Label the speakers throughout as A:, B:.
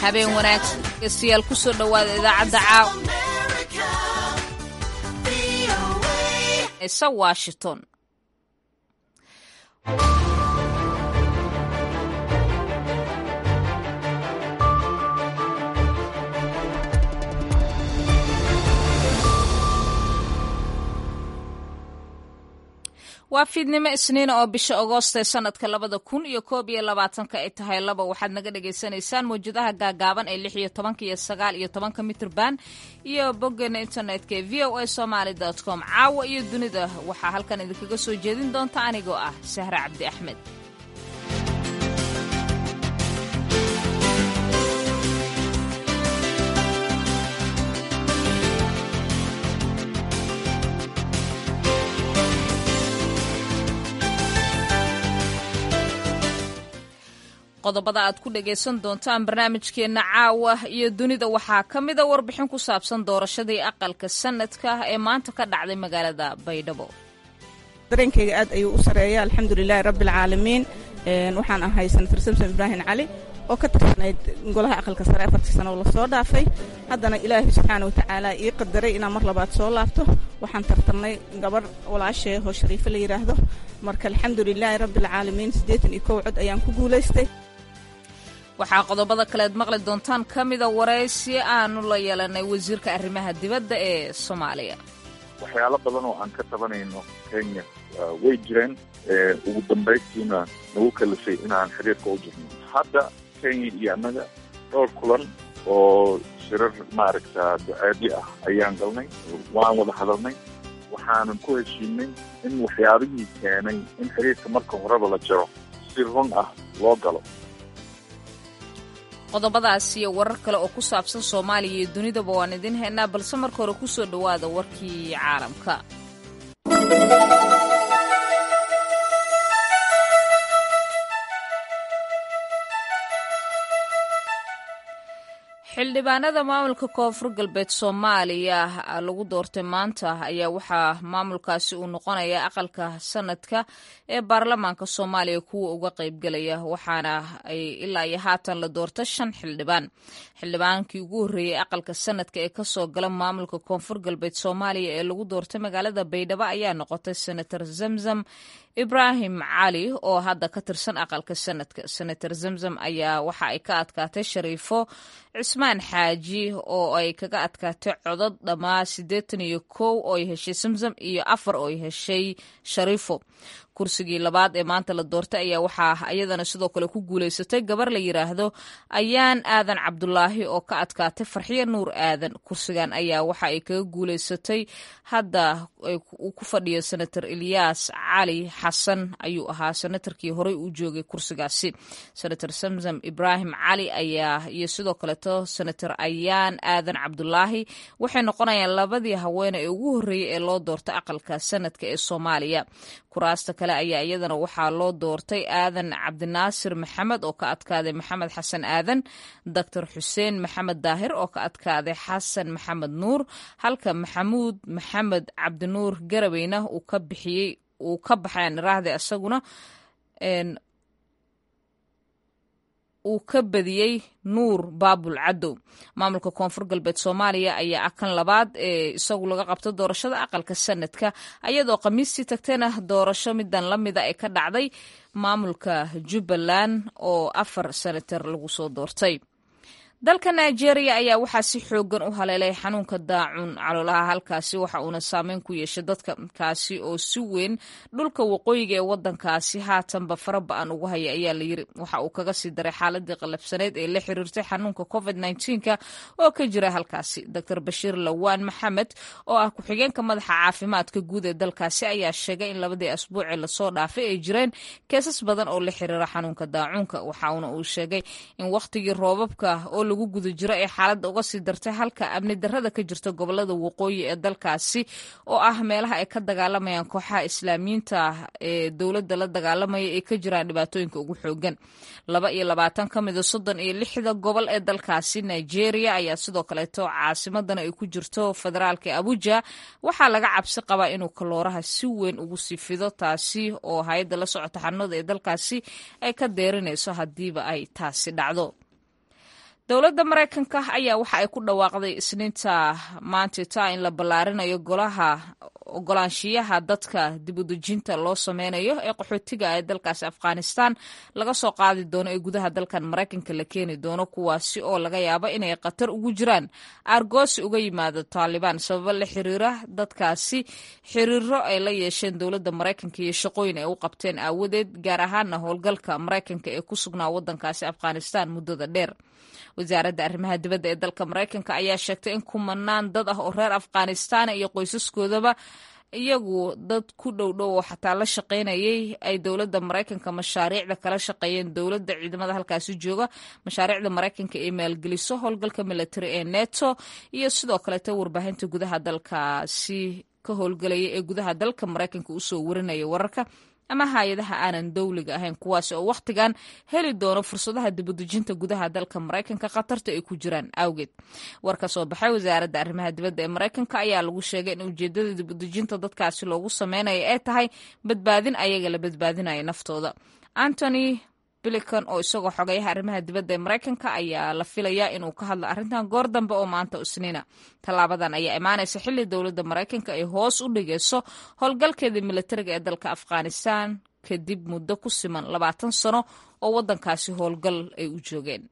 A: habeen wanaagsan dhegeystayaal ku soo dhowaada idaacadda caaw esa washington waa fiidnimo isniina oo bisha agoost ee sanadka labada kun iyo koob iyo labaatanka ay tahay laba waxaad naga dhagaysanaysaan mawjadaha gaagaaban ee lix iyo tobanka iyo sagaal iyo tobanka mitrban iyo boggeena internetka ee v o a somaly com caawa iyo dunida waxaa halkan idinkaga soo jeedin doonta anigoo ah sahre cabdi axmed qodobada aad ku dhagaysan doontaan barnaamijkeenna caawa iyo dunida waxaa ka mida warbixin ku saabsan doorashadii aqalka sanadka ee maanta ka dhacday magaalada baydhabo
B: dareenkayga aad ayuu u sareeya alxamdulilaahi rabbialcaalamiin waxaan ahay senator samson ibraahim cali oo ka tirsanayd golaha aqalka sare afartii sano oo lasoo dhaafay haddana ilaahay subxaana watacaala ii qadaray inaan mar labaad soo laabto waxaan tartamnay gabarh walaashee oo shariifo la yidhaahdo marka alxamdulilaahi rabbialcaalamiin siddeetan iyo kow cod ayaan ku guulaystay
A: waxaa qodobada kaleed maqli doontaan ka mida waraysi aanu la yeelanay wasiirka arrimaha dibadda ee soomaaliya
C: waxyaalo badan oo aan ka tabanayno kenya way jireen ugu dambaystiina nagu kalifay inaan xiriirka u jirno hadda kenya iyo annaga dhowr kulan oo shirar maaragta ducaadi ah ayaan galnay waan wada hadalnay waxaanan ku heshiinay in waxyaabihii keenay in xiriirka marka horeba la jaro si run ah loo galo
A: qodobadaas iyo warar kale oo ku saabsan soomaaliya iyo dunidaba waan idiin haynaa balse marka hore ku soo dhowaada warkii caalamka xildhibaanada maamulka koonfur galbeed soomaaliya lagu doortay maanta ayaa waxaa maamulkaasi uu noqonaya aqalka sanadka ee baarlamaanka soomaaliya kuwa uga qaybgelaya waxaana ay ilaa iyo haatan la doorta shan xildhibaan xildhibaankii ugu horreeyey aqalka sanadka ee kasoo gala maamulka koonfur galbeed soomaaliya ee lagu doortay magaalada baydhabo ayaa noqotay senator zamzam ibraahim cali oo hadda ka tirsan aqalka sanadka senator zamzam ayaa waxa ay ka adkaatay shariifo cismaan xaaji oo ay kaga adkaatay codod dhammaa siddeetan iyo kow oo ay heshay zamzam iyo afar oo ay heshay shariifo kursigii labaad ee maanta la doortay ayaa waxaa iyadana sidoo kale ku guulaysatay gabar la yidhaahdo ayaan aadan cabdulaahi oo ka adkaatay farxiyo nuur aadan kursigan ayaa waxa ay kaga guulaysatay hadda uu ku fadhiyo senator ilyaas cali xasan ayuu ahaa senatarkii horey uu joogay kursigaasi senator samsam ibraahim cali ayaa iyo sidoo kaleeto senator ayaan aadan cabdulaahi waxay noqonayaan labadii haweene ee ugu horreeyey ee loo doortay aqalka sanadka ee soomaaliya kuraasta kale ayaa iyadana waxaa loo doortay aadan cabdinaasir maxamed oo ka adkaaday maxamed xasan aadan doctor xuseen maxamed daahir oo ka adkaaday xasan maxamed nuur halka maxamuud maxamed cabdinuur garaweyna uu ka bixiyey uu ka baxeen raahde isaguna uu ka badiyey nuur baabul cadow maamulka koonfur galbeed soomaaliya ayaa ah kan labaad ee isagu laga qabto doorashada aqalka sanadka ayadoo khamiistii tagtayna doorasho midan la mida ee ka dhacday maamulka jubbaland oo afar senatar lagu soo doortay dalka nigeria ayaa waxaa si xoogan u haleelay xanuunka daacun caloolaha halkaasi waxa uuna saameyn ku yeeshay dadka kaasi oo si weyn dhulka waqooyiga ee wadankaasi haatanba fara ba-an ugu haya ayaa la yiri waxa uu kaga sii daray xaaladii qalabsaneyd ee la xiriirtay xanuunka covid nka oo ka jira halkaasi doctor bashiir lawaan maxamed oo ah ku-xigeenka madaxa caafimaadka guud ee dalkaasi ayaa sheegay in labadii asbuucee lasoo dhaafay ay jireen keesas badan oo la xiriira xanuunka daacunka waxauna uu sheegay in wakhtigii roobabka oo lagu guda jiro ee xaaladda uga sii dartay halka amni darrada ka jirta gobolada waqooyi ee dalkaasi oo ah meelaha ay ka dagaalamayaan kooxaha islaamiyiinta ee dowladda la dagaalamaya ay ka jiraan dhibaatooyinka ugu xoogan laba iyo labaatan ka mida soddon iyo lixda gobol ee dalkaasi nigeria ayaa sidoo kaleeto caasimadana ay ku jirto federaalka abuja waxaa laga cabsi qabaa inuu kalooraha si weyn ugu sii fido taasi oo hay-adda la socota xanuunada ee dalkaasi ay ka deerinayso haddiiba ay taasi dhacdo dowladda maraykanka ayaa waxa ay ku dhawaaqday isniinta maantita in la ballaarinayo golaha ogolaanshiyaha dadka dibudejinta loo sameynayo ee qaxootiga ee dalkaasi afghanistan laga soo qaadi doono ee gudaha dalkan maraykanka la keeni doono kuwaasi oo laga yaabo inay khatar ugu jiraan aargoosi uga yimaado taalibaan sababo la xiriira dadkaasi xiriiro ay la yeesheen dowladda maraykanka iyo shaqooyin ay u qabteen aawadeed gaar ahaana howlgalka maraykanka ee ku sugnaa wadankaasi afghanistan muddada dheer wasaaradda arrimaha dibadda ee dalka maraykanka ayaa sheegtay in kumanaan dad ah oo reer afghanistana iyo qoysaskoodaba iyagu dad ku dhow dhow oo xataa la shaqaynayay ay dowladda maraykanka mashaariicda kala shaqeeyeen dowladda ciidamada halkaasi jooga mashaariicda maraykanka ee maalgeliso howlgalka military ee neto iyo sidoo kaleeta warbaahinta gudaha dalkaasi ka howlgelaya ee gudaha dalka maraykanka usoo warinaya wararka ama hay-adaha aanan dowliga ahayn kuwaasi oo wakhtigan heli doono fursadaha dibudejinta gudaha dalka maraykanka khatarta ay ku jiraan awgeed war ka soo baxay wasaaradda arrimaha dibadda ee maraykanka ayaa lagu sheegay in ujeedada dibudejinta dadkaasi loogu sameynaya ay tahay badbaadin ayaga la badbaadinaya naftooda antony bilican oo isagoo xogayaha arrimaha dibadda ee maraykanka ayaa la filayaa inuu ka hadlo arrintan goor dambe oo maanta isniina tallaabadan ayaa imaanaysa xilli dowladda maraykanka ay hoos u dhigayso howlgalkeeda militariga ee dalka afghanistan kadib muddo ku siman labaatan sano oo waddankaasi howlgal ay u joogeen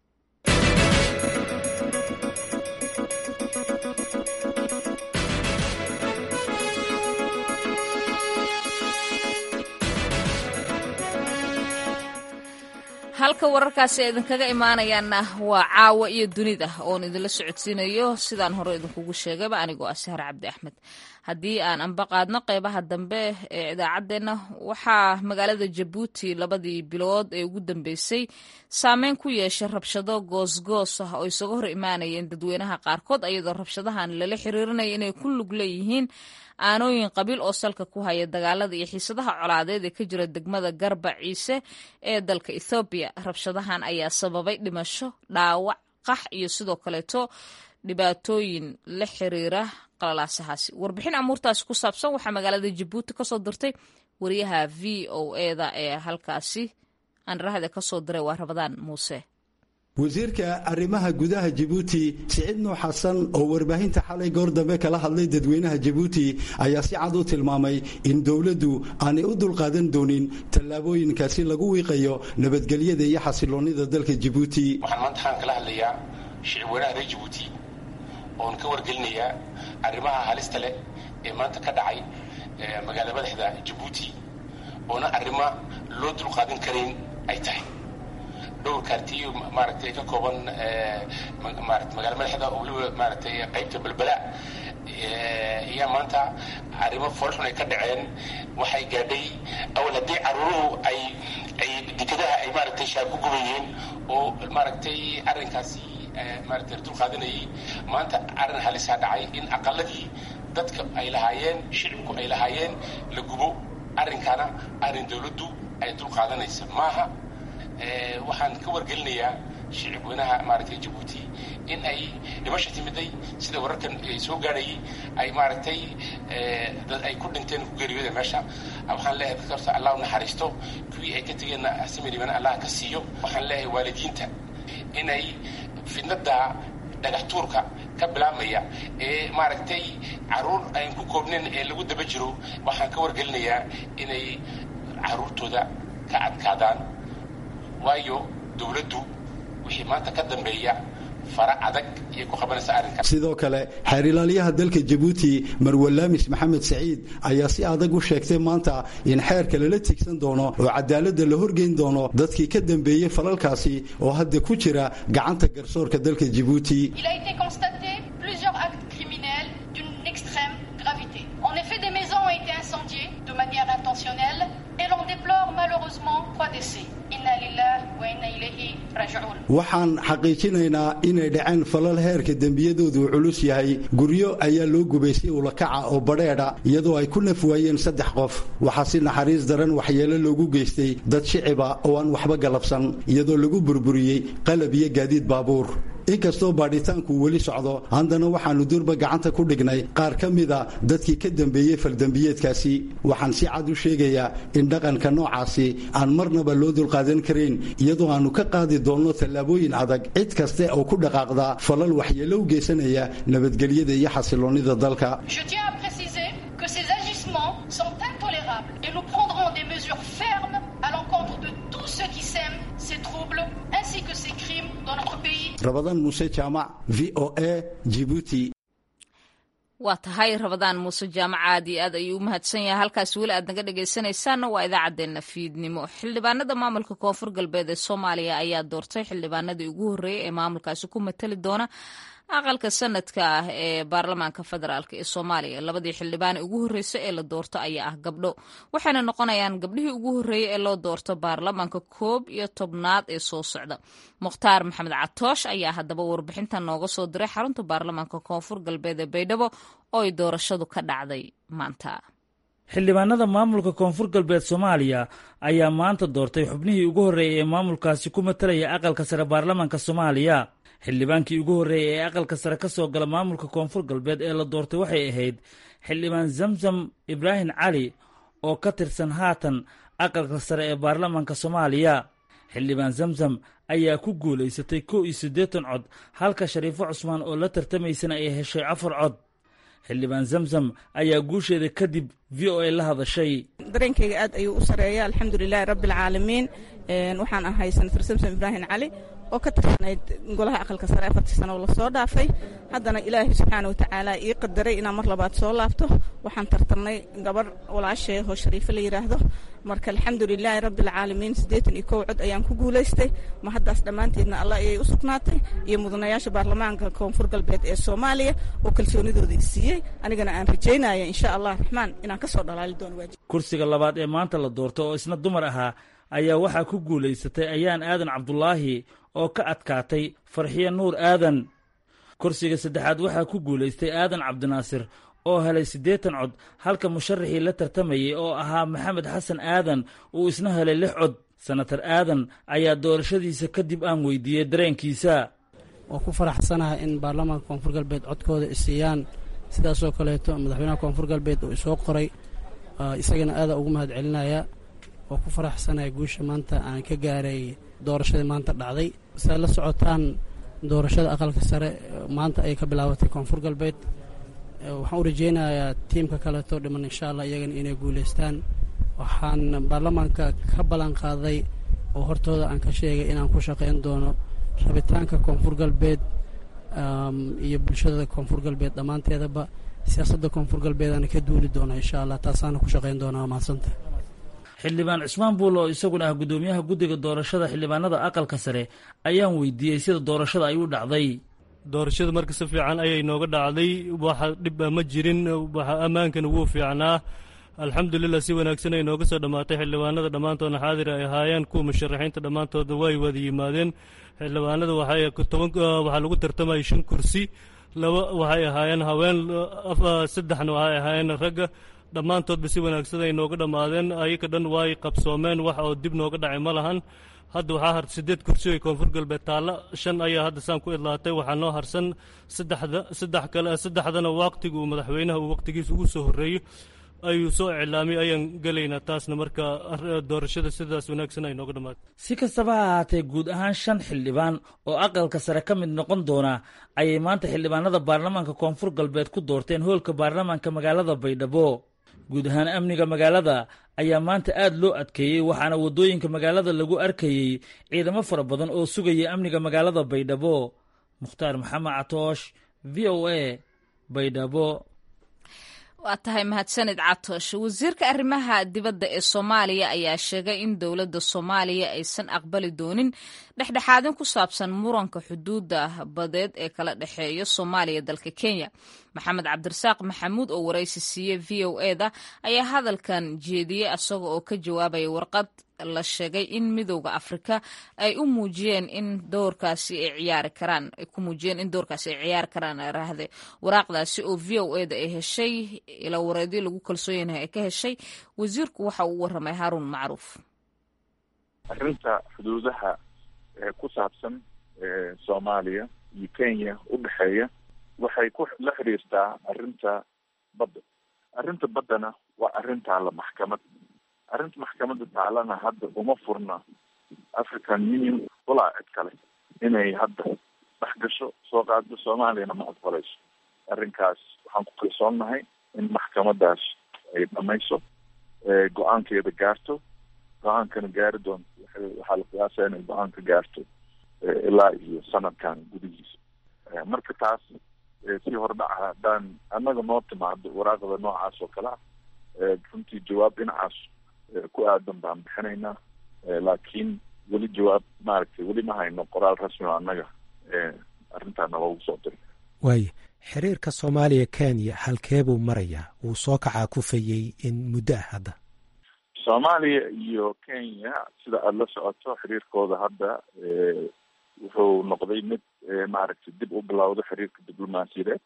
A: halka wararkaasi idinkaga imaanayaanna waa caawa iyo dunida oon idinla socodsiinayo sidaan hore idinkugu sheegayba anigoo ah sahar cabdi axmed haddii aan anba qaadno qeybaha dambe ee idaacaddeenna waxaa magaalada jabuuti labadii bilood ee ugu dambeysay saameyn ku yeeshay rabshado goosgoos ah oo isaga hor imaanayeen dadweynaha qaarkood ayadoo rabshadahan lala xiriirinaya inay ku lug leeyihiin aanooyin qabiil oo salka ku haya dagaalada iyo xiisadaha colaadeed ee ka jira degmada garba ciise ee dalka ethoobiya rabshadahan ayaa sababay dhimasho dhaawac qax iyo sidoo kaleeto dhibaatooyin la xiriira qalalaasahaasi warbixin amuurtaasi ku saabsan waxaa magaalada jabuuti kasoo dirtay wariyaha v o eda ee halkaasi aanrahda kasoo diray waa rabadaan muuse
D: wasiirka arrimaha gudaha jabuuti siciid nuux xasan oo warbaahinta xalay goor dambe kala hadlay dadweynaha jabuuti ayaa si cad u tilmaamay in dowladdu aanay u dulqaadan doonin tallaabooyinkaasi lagu wiiqayo nabadgelyada iyo xasiloonnida dalka jabuuti
E: waxaan maanta waxaan kala hadlayaa shicibweynaha reer jabuuti oon ka wargelinayaa arrimaha halista leh ee maanta ka dhacay magaala madaxda jabuuti oona arrimo loo dulqaadan karayn ay tahay dhowr kaartiyo maaragtay ka kooban maarata magaala madaxda oo weliba maaragtay qaybta balbala ayaa maanta arrimo foolxun ay ka dhaceen waxay gaadhay awal haddii caruuruhu ay ay dekadaha ay maaragtay shaab ku gubayeen oo maaragtay arrinkaasi maaragtay dul qaadanayay maanta arrin halisaa dhacay in aqaladii dadka ay lahaayeen shicibku ay lahaayeen la gubo arrinkaana arrin dowladdu ay dul qaadanaysa maaha waxaan ka wargelinayaa shicib weynaha maaragtay jabuuti in ay dhimasha timiday sida wararkan soo gaadhayay ay maaragtay dad ay ku dhinteen ku geeriyooda meesha waxaan leeyahay dadka horta allah u naxariisto kuwii ay ka tegeenna simiribana allah ka siiyo waxaan leeyahay waalidiinta inay fidnada dhagax tuurka ka bilaabmaya ee maaragtay caruur ayn ku koobnayn ee lagu daba jiro waxaan ka wargelinayaa inay caruurtooda ka adkaadaan waayo dowladdu wixii maanta ka dambeeya fara adag iyay ku qabanaysa arrinkan
D: sidoo kale xeer ilaaliyaha dalka jabuuti marwalaamis maxamed saciid ayaa si adag u sheegtay maanta in xeerka lala tigsan doono oo cadaaladda la horgeyn doono dadkii ka dambeeyey falalkaasi oo hadda ku jira gacanta garsoorka dalka jabuuti
F: En effet, des maisons ont été incendiées de manière intentionnelle et l'on déplore malheureusement trois décès. Inna lillahi wa inna ilayhi raji'un.
D: waxaan xaqiijinaynaa inay dhaceen falal heerka dembiyadoodu culus yahay guryo ayaa loo gubay si ulakaca oo badheedha iyadoo ay ku naf waayeen saddex qof waxaa si naxariis daran waxyeelo loogu geystay dad shiciba oo aan waxba galabsan iyadoo lagu burburiyey qalab iyo gaadiid baabuur inkastoo baadhitaanku weli socdo haddana waxaannu durba gacanta ku dhignay qaar ka mida dadkii ka dambeeyey faldembiyeedkaasi waxaan si cad u sheegayaa in dhaqanka noocaasi aan marnaba loo dulqaadan karayn iyadoo aannu ka qaadi doonno tallaabooyin adag cid kaste oo ku dhaqaaqda falal waxyeello u geysanaya nabadgelyada iyo xasiloonnida dalka
F: Je tiens à préciser que ces agissements sont intolérables et nous prendrons des mesures fermes à l'encontre de tous ceux qui sèment ces troubles ainsi que ces crimes dans notre pays.
D: rabadaan muuse jaamac v o a jibuuti
A: waa tahay rabadaan muuse jaamac aad iyo aad ayuu u mahadsan yahay halkaas weli aad naga dhegaysanaysaanna waa idaacaddeenna fiidnimo xildhibaanada maamulka koonfur galbeed ee soomaaliya ayaa doortay xildhibaanadii ugu horreeyey ee maamulkaasi ku matali doona aqalka sanadka ah ee baarlamaanka federaalk ee soomaaliya labadii xildhibaan ugu horreysay ee la doorto ayaa ah gabdho waxayna noqonayaan gabdhihii ugu horreeyey ee loo doorto baarlamaanka koob iyo tobnaad ee soo socda mukhtaar maxamed catoosh ayaa haddaba warbixintan nooga soo diray xarunta baarlamaanka koonfur galbeed ee baydhabo oo ay doorashadu ka dhacday maanta
G: xildhibaanada maamulka koonfur galbeed soomaaliya ayaa maanta doortay xubnihii ugu horreeyey ee maamulkaasi ku matalaya aqalka sare baarlamaanka soomaaliya xildhibaankii ugu horreeyey ee aqalka sare ka soo gala maamulka koonfur galbeed ee la doortay waxay ahayd xildhibaan zamzam ibraahim cali oo ka tirsan haatan aqalka sare ee baarlamaanka soomaaliya xildhibaan zamzam ayaa ku guulaysatay kow iyo siddeetan cod halka shariifo cusmaan oo la tartamaysana ay heshay afar cod xildhibaan zamzam ayaa guusheeda kadib v o a la hadashay
B: dareenkayga aad ayuu u sareeya alxamdulilaahi rabbialcaalamiin waxaan ahay senator samson ibraahim cali oo ka tirsanayd golaha aqalka sare afartii sano oo lasoo dhaafay haddana ilaahay subxaana watacaala ii qadaray inaan mar labaad soo laabto waxaan tartamnay gabarh walaashee oo shariifo la yidhaahdo marka alxamdulilaahi rabbialcaalamiin siddeetan iyo kow cod ayaan ku guulaystay ma haddaas dhammaanteedna allah ayay u sugnaatay iyo mudanayaasha baarlamaanka koonfur galbeed ee soomaaliya oo kalsoonidooda i siiyey anigana aan rajaynaya insha allah raxmaan inaan ka soo dhalaali doono waajib
G: kursiga labaad ee maanta la doorto oo isna dumar ahaa ayaa waxaa ku guulaysatay ayaan aadan cabdulaahi oo ka adkaatay farxiyo nuur aadan kursiga saddexaad waxaa ku guulaystay aadan cabdinaasir oo helay siddeetan cod halka musharaxii la tartamayey oo ahaa maxamed xasan aadan uu isna helay lix cod senatar aadan ayaa doorashadiisa kadib aan weydiiyey dareenkiisa
H: waa ku faraxsanahay in baarlamaanka koonfur galbeed codkooda isiiyaan sidaasoo kaleeto madaxweynaha koonfur galbeed uu isoo qoray isagana aadaa ugu mahad celinaya waa ku faraxsanahay guusha maanta aan ka gaaray doorashadii maanta dhacday siaad la socotaan doorashada aqalka sare maanta ay ka bilaabatay koonfur galbeed waxaan u rajeynayaa tiimka kaleeto dhiman insha allah iyagana inay guulaystaan waxaan baarlamaanka ka ballan qaaday oo hortooda aan ka sheegay inaan ku shaqayn doono rabitaanka koonfur galbeed iyo bulshada koonfur galbeed dhammaanteedaba siyaasadda koonfur galbeedaana ka duuli doona insha allah taasaana ku shaqayn doonaa mahadsanta
G: xildhibaan cusmaan buul oo isaguna ah guddoomiyaha guddiga doorashada xildhibaanada aqalka sare ayaan weydiiyey sida doorashada ay u dhacday
I: doorashada marka si fiican ayay nooga dhacday waxa dhib ma jirin waxa ammaankana wuu fiicnaa alxamdulilah si wanaagsan ay nooga soo dhammaatay xildhibaanada dhammaantoodna xaadir ay ahaayeen kuwa musharaxiinta dhammaantooda way wada yimaadeen xildhibaanada waxaa lagu tartamayay shan kursi laba waxay ahaayeen haween saddexna waxay ahaayeen ragga dhammaantoodba si wanaagsan ay nooga dhammaadeen ayaka dhan way qabsoomeen wax oo dib nooga dhacay ma lahan hadda waxaa har siddeed kursi oy koonfur galbeed taalla shan ayaa hadda saan ku idlaatay waxaa noo harsan saddexda saddex kale saddexdana waqtiga uu madaxweynaha uu waqtigiisa ugu soo horreeyo ayuu soo iclaamay ayaan gelaynaa taasna marka doorashada sidaas wanaagsan ay nooga dhammaatay
G: si kastaba ha ahaatee guud ahaan shan xildhibaan oo aqalka sare ka mid noqon doona ayay maanta xildhibaanada baarlamaanka koonfur galbeed ku doorteen hoolka baarlamaanka magaalada baydhabo guud ahaan amniga magaalada ayaa maanta aad loo adkeeyey waxaana waddooyinka magaalada lagu arkayey ciidamo fara badan oo sugaya amniga magaalada baydhabo mukhtaar maxamed catoosh v o a baydhabo
A: waa tahay mahadsanid catoosh wasiirka arrimaha dibadda ee soomaaliya ayaa sheegay in dowladda soomaaliya aysan aqbali doonin dhexdhexaadin ku saabsan muranka xuduudda badeed ee kala dhexeeya soomaaliya dalka kenya maxamed cabdirasaaq maxamuud oo waraysi siiyey v o e da ayaa hadalkan jeediyey isaga oo ka jawaabaya warqad la sheegay in midowda afrika ay u muujiyeen in doorkaasi ay ciyaari karaan ay ku muujiyeen in doorkaasi ay ciyaari karaan raahde waraaqdaasi oo v o e da ay heshay ilaa wareedyo lagu kalsoon yahay ay ka heshay wasiirku waxa uu warramay haaruun macruuf
C: arrinta xuduudaha ee ku saabsan soomaaliya iyo kenya u dhexeeya waxay ku la xiriirtaa arrinta badda arrinta baddana waa arrin taalla maxkamad arrinta maxkamadda taalana hadda uma furna african union walaa cid kale inay hadda dhex gasho soo qaado soomaaliyana ma aqbalayso arrinkaas waxaan ku kalsoonnahay in maxkamadaas ay dhamayso go-aankeeda gaarto go-aankana gaari doonto waxaa la qiyaasaya inay go-aan ka gaarto ilaa iyo sanadkan gudihiisa marka taas si hordhaca haddaan annaga noo timaado waraaqda noocaas oo kale ah runtii jawaab dhinacaas ku aadan baan bixinaynaa laakiin weli jawaab maaragtay weli ma hayno qoraal rasmi o annaga arrintaana loogu soo diray
J: waaya xiriirka soomaaliya kenya halkee buu marayaa wuu soo kacaa kufayey in muddo ah hadda
C: soomaaliya iyo kenya sida aada la socoto xiriirkooda hadda wuxuu noqday mid maaragtay dib u bilowda xiriirka diblomaasiyadeed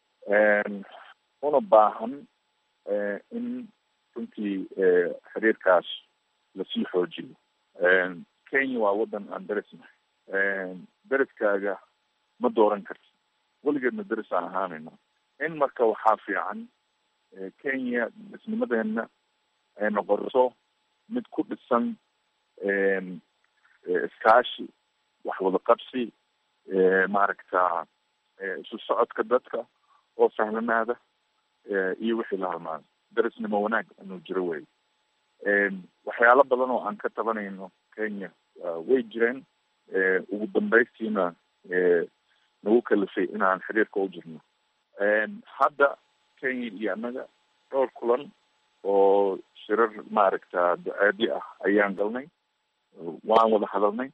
C: una baahan in runtii xiriirkaas lasii xoojiyo kenya waa waddan aan derisnahay deriskaaga ma dooran karti weligeedna deris aan ahaanayno in marka waxaa fiican kenya derisnimadeena ay noqoto mid ku dhisan iskaashi wax wada qabsi maaragta isu socodka dadka oo sahlanaada iyo wixii la halmaado derisnimo wanaag inuu jiro wey waxyaalo badan oo aan ka tabanayno kenya way jireen ugu dambaystiina nagu kalifay inaan xiriirka u jirno hadda kenya iyo annaga dhowr kulan oo shirar maaragta ducaadi ah ayaan galnay waan wada hadalnay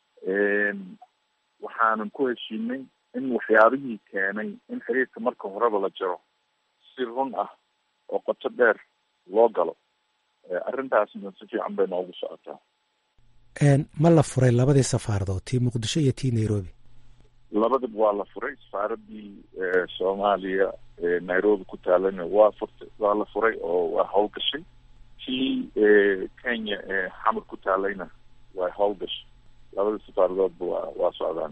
C: waxaanan ku heshiinay in waxyaabihii keenay in xiriirka marka horeba la jaro si run ah oo qoto dheer loo galo arrintaasna si fiican bay noogu socotaa
J: ma la furay labadii safaaradood tii muqdisho iyo tii nairobi
C: labadaba waa la furay safaaradii soomaaliya nairobi ku taalana waa furtay waa la furay oo waa howlgashay tii kenya xamar ku taalayna waa howlgashay labada safaaradoodba waa waa socdaan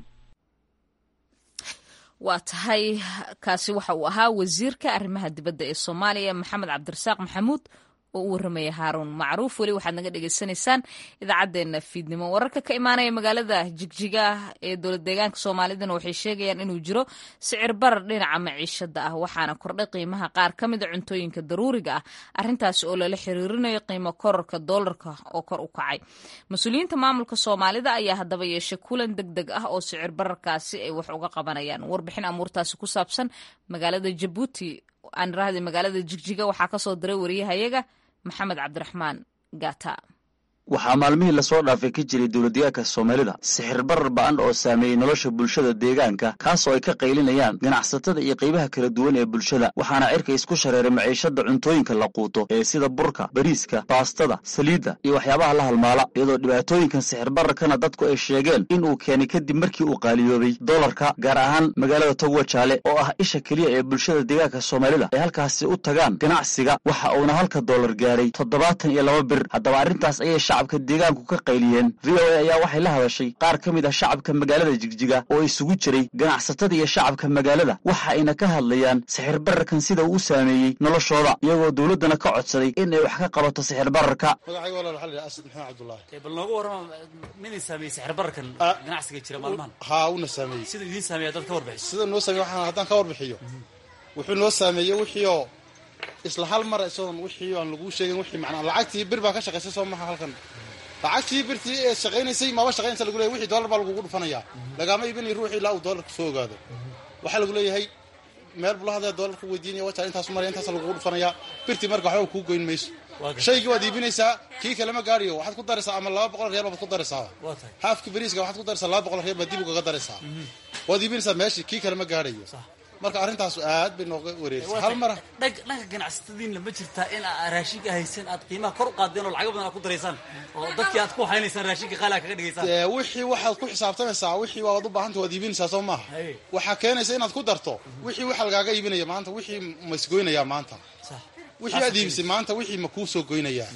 A: waa tahay kaasi waxa uu ahaa wasiirka arrimaha dibadda ee soomaaliya maxamed cabdirasaaq maxamuud oo u warramaya haaruun macruuf weli waxaad naga dhagaysanaysaan idaacaddeenna fiidnimo wararka ka imaanaya magaalada jigjiga ee dowlad deegaanka soomaalidana waxay sheegayaan inuu jiro sicir barar dhinaca maciishada ah waxaana kordhay qiimaha qaar ka mida cuntooyinka daruuriga ah arrintaasi oo lala xiriirinayo qiimo kororka doolarka oo kor u kacay mas-uuliyiinta maamulka soomaalida ayaa haddaba yeeshay kulan deg deg ah oo sicir bararkaasi ay wax uga qabanayaan warbixin amuurtaasi ku saabsan magaalada jabuuti aan rahdi magaalada jigjiga waxaa kasoo diray wariyahayaga maxamed cabdiraxmaan gata
K: waxaa maalmihii lasoo dhaafay ka jiray dowladdeegaanka soomaalida sixir barar ba'an oo saameeyey nolosha bulshada deegaanka kaasoo ay ka qaylinayaan ganacsatada iyo qaybaha kala duwan ee bulshada waxaana cirka isku shareeray maciishada cuntooyinka la quuto ee sida burka bariiska baastada saliidda iyo waxyaabaha la halmaala iyadoo dhibaatooyinkan sixir bararkana dadku ay sheegeen in uu keenay kadib markii uu qaaliyoobay dolarka gaar ahaan magaalada togwa jaale oo ah isha keliya ee bulshada deegaanka soomaalida ay halkaasi u tagaan ganacsiga waxa uuna halka doolar gaaray toddobaatan iyo laba bir haddaba arrintaas ayay shacabka deegaanku ka qayliyeen v o a ayaa waxay la hadashay qaar ka mid ah shacabka magaalada jigjiga oo isugu jiray ganacsatada iyo shacabka magaalada waxa ayna ka hadlayaan sixir bararkan sida uu u saameeyey noloshooda iyagoo dowladdana ka codsaday in ay wax ka qabato sixir bararka
L: magacayga walaal waxaa la yidhaha asad maxamed cabdullaahi
M: bal nooga warrama midin saameeyey sixir bararkan ganacsiga jira maalmahan
L: haa uuna saameeyey
M: sida idiin saameeya dad ka warbixiso
L: sida noo saameeye waxaan haddaan ka warbixiyo wuxuu noo saameeyey wixii oo isla hal mara isagoon wixii aan laguu sheegin wixii macnaa lacagtii bir baa ka shaqaysay soo maha halkan lacagtii birtii ee shaqaynaysay maba shaqaynaysa lagu leeyahay wixii dollar baa lagugu dhufanayaa lagaama iibinay ruuxii ilaa uu dollarka soo ogaado waxaa lagu leeyahay meel bula hadee dollarka weydiinaya wajaa intaasu maraya intaasa lagugu dhufanayaa birtii marka waxba kuu goyn mayso shaygii waad iibinaysaa kii kalema gaadhiyo waxaad ku daraysaa ama laba boqol reer baad ku daraysaa haafki bariiska waxaad ku daraysaa laba boqol reer baad dib ugaga daraysaa waad iibinaysaa meeshii kii kalema gaadhayo marka arrintaas aad bay nooga wareerisay hal mara
M: dhanka ganacsatadiinna ma jirtaa in aa raashinka haysan aad qiimaha kor u qaadeen oo lacago badan aad ku daraysaan oo dadkii aad ku haynaysaan raashinka qaali aad kaga dhigaysaan
L: wixii waxaad ku xisaabtamaysaa wixii waad u baahanta waad iibinaysaa soo maaha waxaa keenaysa inaad ku darto wixii waxa lagaaga iibinaya maanta wixii ma isgoynayaa maanta wixii aad iibisay maanta wixii ma kuu soo goynayaa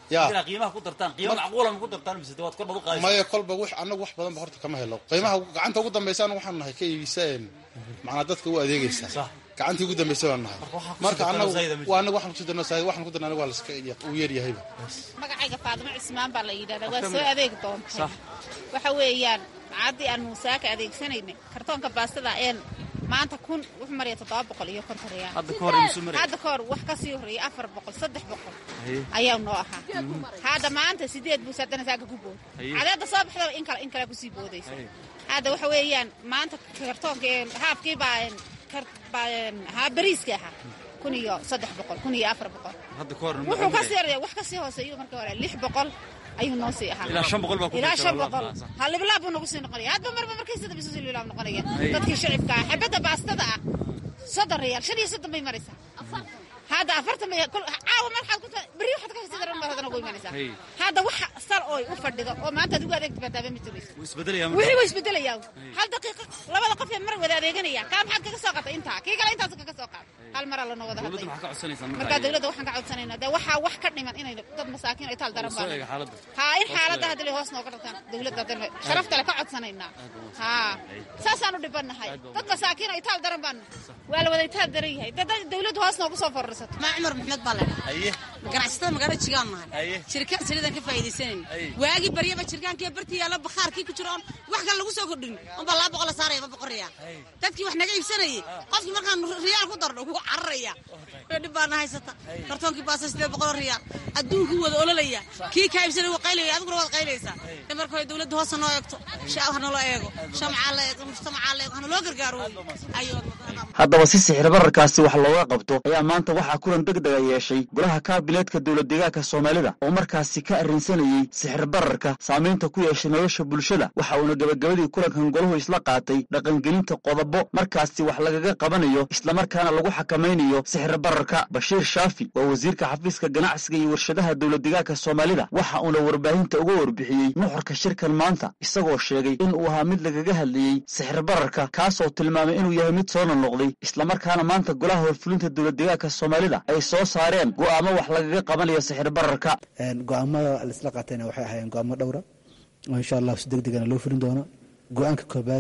L: Ya.
M: inaa qiimaha ku dartaan qiimo macquula ma ku dartaan mise waad kor baad u qaadaysaa
L: maya kolba wix anagu wax badan ba horta kama helo qiimaha gacanta ugu dambaysa anagu waxaan nahay ka iibisa een, macnaa dadka u adeegaysa gacantii ugu dambaysa baan nahay marka
M: dartaan
L: anagu
M: zaida ma jiro.
L: waa anagu waxaan kusii darno said waxaan ku darna anagu waa laska uu yar yahayba
N: magacayga faadimo cismaan baa la yidhahdaa waa soo adeegi doonta
M: Sax.
N: waxa weeyaan macaddii aan muusaaka adeegsanayna kartoonka baastada een maanta kun wuxuu maraya toddoba boqol iyo konton riyaal
M: Hadda ka hor imisuu maraya?
N: hadda ka hor wax ka sii horreeyay afar boqol saddex boqol
M: Haye.
N: ayaa noo ahaa hadda maanta sideed buus haddana saaka ku bood
M: Haye.
N: cadeedda soo baxdaba in kale in kale kusii boodaysa hadda waxa weeyaan maanta kartoonka een, haafkii baa een, kar- baa een, haa bariiska ahaa kun iyo saddex boqol kun iyo afar boqol
M: hadda ka hor
N: wuxuu ka sii yaraya wax ka sii hooseeyo marka hore lix boqol ayuu noo sii ahaa
M: Ilaa shan boqol baa ku
N: ilaa
M: jirta,
N: shan
M: labaad
N: boqol
M: baa, sax.
N: ha libilaab buu nagu sii noqonaya hadba marba markay sida bisu sii libilaab noqonaya
M: Hey.
N: dadkii shicibka ah xabadda baastada ah soddon riyaal shan iyo soddon bay maraysaa hadda afartan bay kol- caawa marxaad ku ta- berri waxaad ka sii daran baad haddana ugu imanaysaa
M: Hey.
N: hadda waxa sal ooy u fadhido oo maanta adigu adeegta baataaba ma jirayso
M: wuu isbedelaya marka.
N: wixii waa isbedelayaa hal daqiiqa labada qof ee mar wada adeeganaya kaa maxaad kaga soo qaatay intaa kii kale intaas kaga soo qaatay hal maraa lanoo wada
M: dowladda
N: hadlay
M: maxaa ka codsanaysaa marka
N: markaa dawladda waxaan ka codsanaynaa dee waxaa wax ka dhiman inay dad masaakiin ay taal daran
M: soo eega
N: baan
M: xaaladda
N: haa in
M: Hoos
N: xaaladda
M: loo
N: hadda hoos nooga dhigtaan dawladda hadda sharafta le ka codsanaynaa haa saasaan u dhibannahay dad masaakiin ay taal daran baan waa la wada taal daran yahay dad dawladdu hoos noogu soo fororsato
O: maa cumar maxmed baa ledha
M: haye
O: ganacsatada magaalada jigaan nahay
M: Haye.
O: shirkad saliidaan ka faa'iidaysanayna
M: Haye.
O: waagii baryaba jirkaankii bartii yaalla bakhaarkii ku jira oon wax kale lagu soo kordhin unbaa laba boqol la saaraya ba boqol riyaal dadkii wax naga iibsanayay qofkii markaan riyaal ku darno wuu cararaya ee dhib baana haysata kartoonkii baasa sideed boqol oo riyaal adduunkii wada ololaya kii kaa iibsanay wuu qaylaya adiguna waad qaylaysaa marka hore dawladda hoosa noo eegto shacab ha naloo eego shamcaa la eego mujtamacaa la eego ha naloo gargaaro wey ayo
K: haddaba si sixir bararkaasi wax looga qabto ayaa maanta waxaa kulan deg dega yeeshay golaha kaabineedka dowlad deegaanka soomaalida oo markaasi ka arrinsanayey sixir bararka saamaynta ku yeeshay nolosha bulshada waxa uuna gebagabadii kulankan golahu isla qaatay dhaqangelinta qodobo markaasi wax lagaga qabanayo islamarkaana lagu xakamaynayo sixir bararka bashiir shaafi waa wasiirka xafiiska ganacsiga iyo warshadaha dowlad deegaanka soomaalida waxa uuna warbaahinta uga warbixiyey nuxurka shirkan maanta isagoo sheegay in uu ahaa mid lagaga hadlayey sixir bararka kaasoo tilmaamay inuu yahay mid soo noqnoqday islamarkaana maanta golaha horfulinta dowlad deegaanka soomaalida ay soo saareen go'aamo wax lagaga qabanayo sixir bararka
P: go-aamada laisla qaatayna waxay ahaayeen go-aamo dhowra oo insha allahu si deg degana loo fulin doono go-aanka koobaad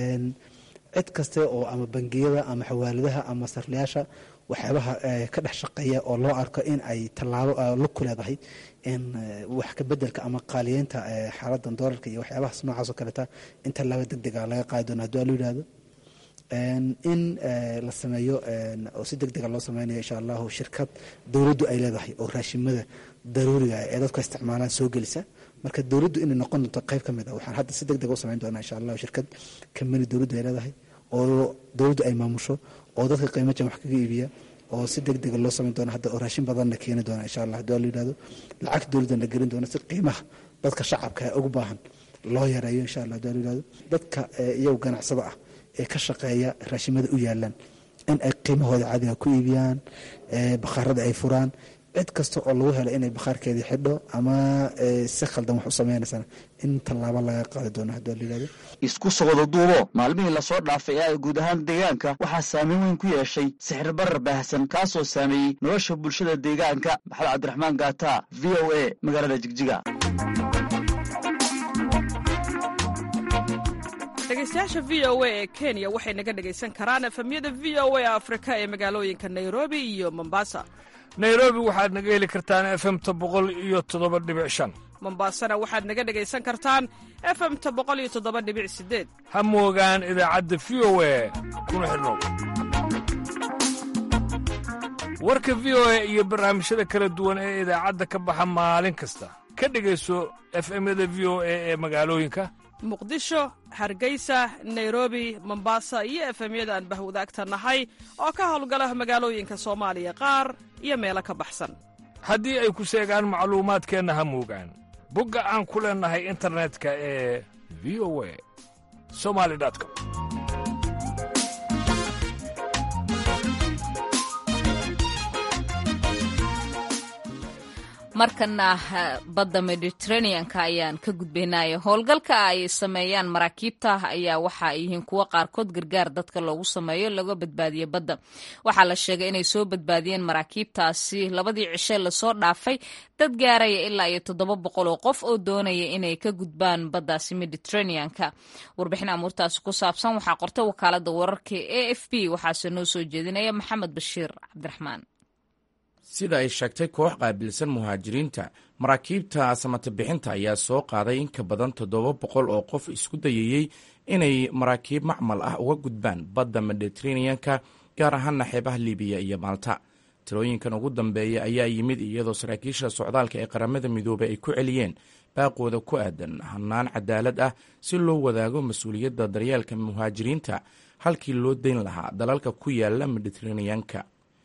P: cid kaste oo ama bangiyada ama xawaaladaha ama sarlayaasha waxyaabaha ka dhex shaqeeya oo loo arko in ay tallaabo lug ku leedahay in wax ka bedelka ama qaaliyeynta xaaladan doolarka iyo waxyaabahaas noocaas oo kaleta in tallaabo deg dega laga qaadi doono haddii waa loo yidhahdo in la sameeyo oo si deg dega loo sameynayo insha allahu shirkad dowladdu ay leedahay oo raashimada daruuriga ee dadku isticmaalaan soo gelisa marka dowladdu inay noqon doonto qayb ka mid a waxaan hadda si deg dega u sameyn doonaa insha allahu shirkad kambani dowladdu ay leedahay oo dowladdu ay maamusho oo dadka qiimo jan wax kaga iibiya oo si deg dega loo sameyn doona hadda oo raashin badanna keeni doona insha allah haddii waa la yidhahdo lacag dowladdan la gelin doona si qiimaha dadka shacabka ee ugu baahan loo yareeyo insha allah haddii waa la yidhahdo dadka iyagu ganacsada ah ee ka shaqeeya raashimada u yaalaan in ay qiimahooda caadiga ku iibiyaan bakhaarada ay furaan cid kasta oo lagu helo inay bakhaarkeedii xidho ama si khaldan wax u sameynaysana in tallaabo laga qaadi doono haddii waa la yidhahdo
K: isku socdo duubo maalmihii lasoo dhaafay ee ay guud ahaan deegaanka waxaa saameyn weyn ku yeeshay sixir barar baahsan kaasoo saameeyey nolosha bulshada deegaanka maxamed cabdiraxmaan gaata v o a magaalada jigjiga
Q: dhegeystayaasha v o a ee kenya waxay naga dhegaysan karaan efemyada v o a afrika ee magaalooyinka nairobi iyo mombasa
R: nairobi waxaad naga heli kartaan efemta boqol iyo toddoba dhibic shan
Q: mombasana waxaad naga dhegaysan kartaan efemta boqol iyo toddoba dhibic sideed
R: ha moogaan idaacadda v o a kuna xidhnow warka v o a iyo barnaamijyada kala duwan ee idaacadda ka baxa maalin kasta ka dhegayso efemyada v o a ee magaalooyinka
Q: muqdisho hargeysa nairobi mombasa iyo efemyada aan bahwadaagta nahay oo ka howlgala magaalooyinka soomaaliya qaar iyo meelo ka baxsan
R: haddii ay ku seegaan macluumaadkeenna ha moogaan bogga aan ku leennahay internetka ee v o a somali com
A: markana badda mediteraneanka ayaan ka gudbaynaya howlgalka ay sameeyaan maraakiibta ayaa waxa ay yihiin kuwo qaarkood gargaar dadka loogu sameeyo laga badbaadiyo badda waxaa la sheegay inay soo badbaadiyeen maraakiibtaasi labadii cishe lasoo dhaafay dad gaaraya ilaa iyo toddoba boqol oo qof oo doonaya inay ka gudbaan baddaasi mediteraneanka warbixin amuurtaasi ku saabsan waxaa qortay wakaalada wararka a f b waxaase noo soo jeedinaya maxamed bashiir cabdiraxmaan
S: sida ay sheegtay koox qaabilsan muhaajiriinta maraakiibta samata bixinta ayaa soo qaaday in ka badan toddoba boqol oo qof isku dayayey inay maraakiib macmal ah uga gudbaan badda mediteraneanka gaar ahaana xeebaha libiya iyo maalta tirooyinkan ugu dambeeya ayaa yimid iyadoo saraakiisha socdaalka ee qaramada midoobey ay ku celiyeen baaqooda ku aadan hannaan cadaalad ah si loo wadaago mas-uuliyadda daryeelka muhaajiriinta halkii loo dayn lahaa dalalka ku yaala mediteraneanka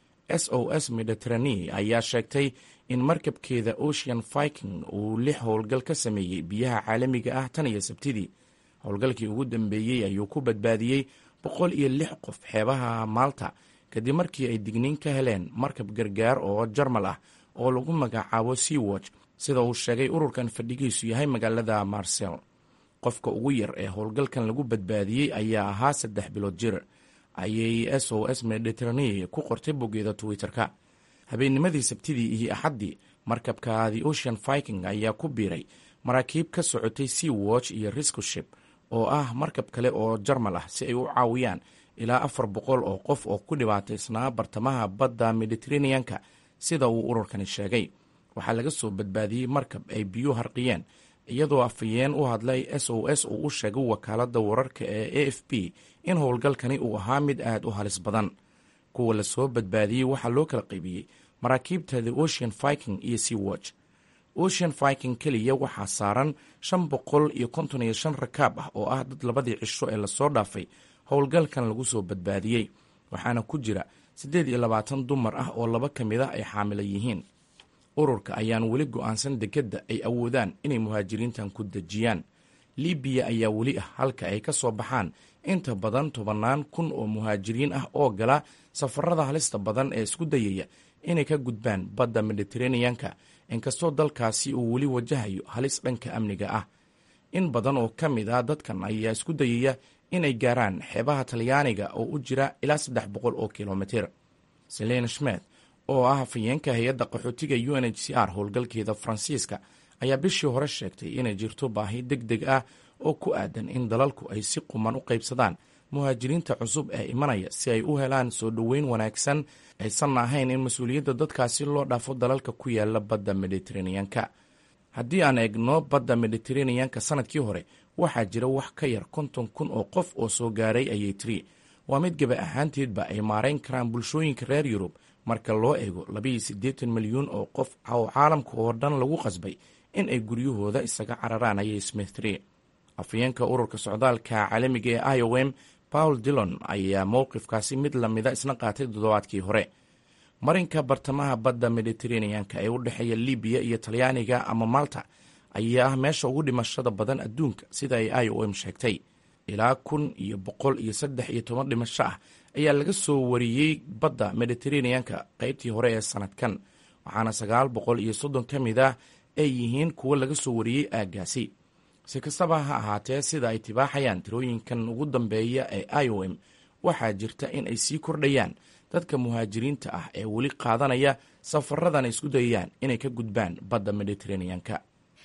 S: s o s mediterane ayaa sheegtay in markabkeeda ocean viking uu lix howlgal ka sameeyey biyaha caalamiga ah tan iyo sabtidii howlgalkii ugu dambeeyey ayuu ku badbaadiyey boqol iyo lix qof xeebaha maalta kadib markii ay digniin ka heleen markab gargaar oo jarmal ah oo lagu magacaabo sea watch sida uu sheegay ururkan fadhigiisu yahay magaalada marsel qofka ugu yar ee howlgalkan lagu badbaadiyey ayaa ahaa saddex bilood jir ayay s o s mediterane ku qortay boggeeda twitter-ka habeennimadii sabtidii iyo axaddii markabka the ocean viking ayaa ku biiray maraakiib ka socotay sea watch iyo riscoship oo ah markab kale oo jarmal ah si ay u caawiyaan ilaa afar boqol oo qof oo ku dhibaataysnaa bartamaha badda mediteraneanka sida uu ururkani sheegay waxaa laga soo badbaadiyey markab ay biyuu harqiyeen iyadoo afayeen u hadlay s o s uu u sheegay wakaaladda wararka ee a f b in howlgalkani uu ahaa mid aad u halis badan kuwa lasoo badbaadiyey waxaa loo kala qaybiyey maraakiibta the ocean viking iyo sea watch ocean viking keliya waxaa saaran shan boqol iyo konton iyo shan rakaab ah oo ah dad labadii cisho ee lasoo dhaafay howlgalkan lagu soo badbaadiyey waxaana ku jira siddeed iyo labaatan dumar ah oo laba ka mid ah ay xaamila yihiin ururka ayaan weli go'aansan dekedda ay awoodaan inay muhaajiriintan ku dejiyaan libiya ayaa weli ah halka ay ka soo baxaan inta badan tobannaan kun oo muhaajiriin ah oo gala safarada halista badan ee isku dayaya inay ka gudbaan badda mediteraneanka inkastoo dalkaasi uu weli wajahayo halis dhanka amniga ah in badan oo ka mid ah dadkan ayaa isku dayaya inay gaaraan xeebaha talyaaniga oo u jira ilaa saddex boqol oo kilomitir selena schmed oo ah hafayeenka hay-adda qaxootiga u n h c r howlgalkeeda faransiiska ayaa bishii hore sheegtay inay jirto baahi deg deg ah oo ku aadan in dalalku ay si quman u qaybsadaan muhaajiriinta cusub ee imanaya si ay u helaan soo dhoweyn wanaagsan aysan ahayn in mas-uuliyadda dadkaasi loo dhaafo dalalka ku yaala badda mediteraneanka haddii aan eegno badda mediteraneanka sanadkii hore waxaa jira wax ka yar konton kun oo qof oo soo gaaray ayay tiri waa mid gaba ahaanteedba ay maarayn karaan bulshooyinka reer yurub marka loo eego labayo siddeetan milyuun oo qof oo caalamka oo dhan lagu qasbay in ay guryahooda isaga cararaan ayay smith tiri afayeenka ururka socdaalka caalamiga ee i o m paul dillon ayaa mowqifkaasi mid lamida isna qaatay toddobaadkii hore marinka bartamaha badda mediteraneanka ee u dhexeeya libiya iyo talyaaniga ama malta ayaa ah meesha ugu dhimashada badan adduunka sida ay i o m sheegtay ilaa kun iyo boqol iyo saddex iyo toban dhimasho ah ayaa laga soo wariyey badda mediteraneanka qaybtii hore ee sanadkan waxaana sagaal boqol iyo soddon ka mid ah ay yihiin kuwo laga soo wariyey aaggaasi si kastaba ha ahaatee sida ay tibaaxayaan tirooyinkan ugu dambeeya ee i o m waxaa jirta in ay sii kordhayaan dadka muhaajiriinta ah ee weli qaadanaya safaradan ay isku dayayaan inay ka gudbaan badda mediteraneanka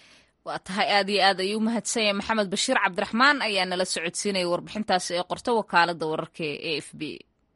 A: waa tahay aad iyo aad ayuu u mahadsanyay maxamed bashiir cabdiraxmaan ayaa nala socodsiinaya warbixintaasi ee qorta wakaalada wararka ee a f b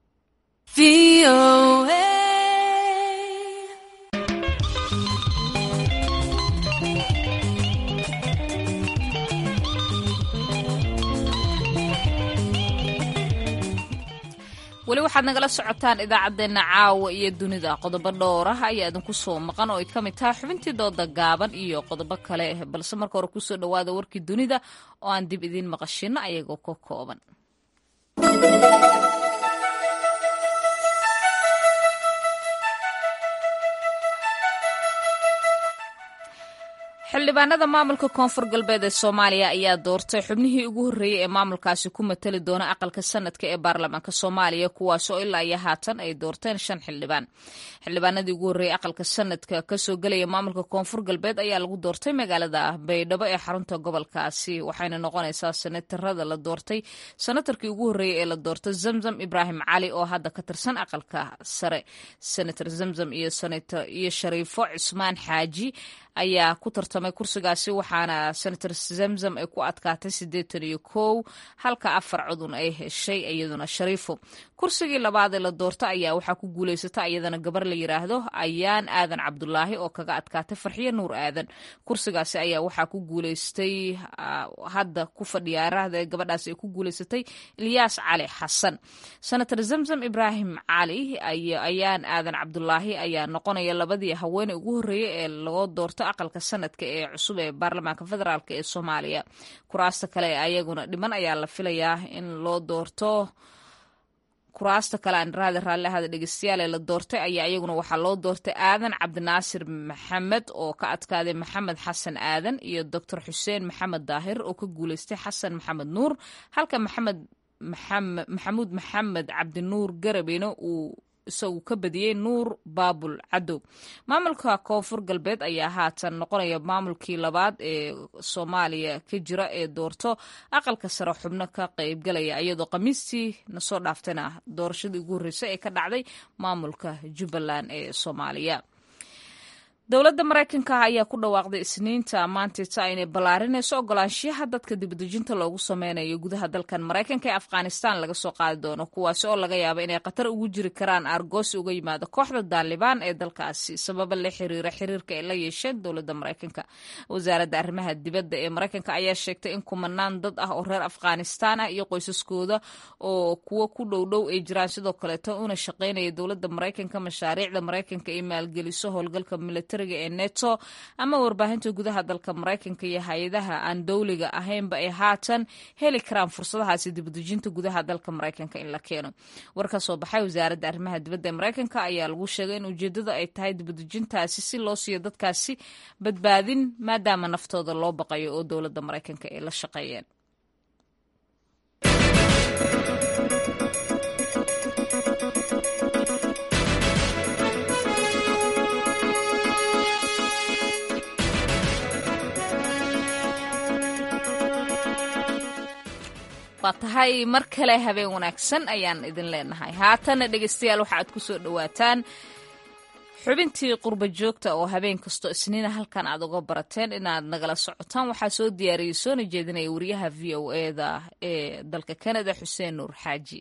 A: weli waxaad nagala socotaan idaacaddeenna caawa iyo dunida qodobo dhowrah ayaa idinku soo maqan oo ay ka mid tahay xubintii dooda gaaban iyo qodobo kale balse marka hore kusoo dhowaada warkii dunida oo aan dib idiin maqashino ayagoo ka kooban xildhibaanada maamulka koonfur galbeed ee soomaaliya ayaa doortay xubnihii ugu horreeyey ee maamulkaasi ku matali doona aqalka sanadka ee baarlamaanka soomaaliya kuwaasoo ilaa iyo haatan ay doorteen shan xildhibaan xildhibaanadii ugu horreeyey aqalka sanadka kasoo gelaya maamulka koonfur galbeed ayaa lagu doortay magaalada baydhabo ee xarunta gobolkaasi waxayna noqonaysaa senatarada la doortay senatarkii ugu horreeyey ee la doortay zamzam ibraahim cali oo hadda ka tirsan aqalka sare senator zamzam iyo shariifo cismaan xaaji ayaa ku tartamay kursigaasi waxaana senator zamzam ay ku adkaatay siddeetan iyo kow halka afar codun ay heshay iyaduna shariifo kursigii labaad ee la doorta ayaa waxaa ku guulaysata iyadana gabar la yiraahdo ayaan aadan cabdulaahi oo kaga adkaatay farxiyo nuur aadan kursigaasi ayaa waxaa ku guulaystay hadda ku fadhiyaarahda gabadhaasi ay ku guulaysatay ilyaas cali xasan senator zamzam ibraahim cali ayaan aadan cabdulaahi ayaa noqonaya labadii haweeney ugu horreeyey ee loo doorta aqalka sanadka ee cusub ee baarlamaanka federaalk ee soomaaliya kuraasta kale ayaguna dhiman ayaa la filayaa in loo doorto kuraasta kale aan raadi raalli ahada dhegeystayaal ee la doortay ayaa iyaguna waxaa loo doortay aadan cabdinaasir maxamed oo ka adkaaday maxamed xasan aadan iyo doctor xuseen maxamed daahir oo ka guuleystay xasan maxamed nuur halka maxamed maxamuud maxamed cabdinuur garabina uu isagu ka badiyey nuur baabul cadow maamulka koonfur galbeed ayaa haatan noqonaya maamulkii labaad ee soomaaliya ka jira ee doorto aqalka sare xubno ka qeybgalaya iyadoo khamiistii nasoo dhaaftayna doorashadii ugu horreysay ee ka dhacday maamulka jubbaland ee soomaaliya dowladda maraykanka ayaa ku dhawaaqday isniinta maantita inay ballaarinayso ogolaanshiyaha dadka dibadejinta loogu sameynayo gudaha dalkan maraykanka ee afghanistan laga soo qaadi doono kuwaasi oo laga yaabo inay khatar ugu jiri karaan aargoosi uga yimaado kooxda daalibaan ee dalkaasi sababa la xiriira xiriirka ay la yeesheen dowladda maraykanka wasaaradda arrimaha dibadda ee maraykanka ayaa sheegtay in kumanaan dad ah oo reer afghanistan ah iyo qoysaskooda oo kuwo ku dhowdhow ay jiraan sidoo kaleeto una shaqeynaya dowladda maraykanka mashaariicda maraykanka ay maalgeliso howlgalka militariga ee neto ama warbaahinta gudaha dalka maraykanka iyo hay-adaha aan dowliga ahaynba ay haatan heli karaan fursadahaasi dibadejinta gudaha dalka maraykanka in la keeno war ka soo baxay wasaaradda arrimaha dibadda ee maraykanka ayaa lagu sheegay in ujeedada ay tahay dibadejintaasi si loo siiyo dadkaasi badbaadin maadaama naftooda loo baqayo oo dowladda maraykanka ay la shaqeeyeen waa tahay mar kale habeen wanaagsan ayaan idin leenahay haatana dhegeystayaal waxaaad ku soo dhowaataan xubintii qurba joogta oo habeen kastoo isniina halkan aad uga barateen inaad nagala socotaan waxaa soo diyaariyey soona jeedinaya wariyaha v o eda ee dalka kanada xuseen nuur xaaji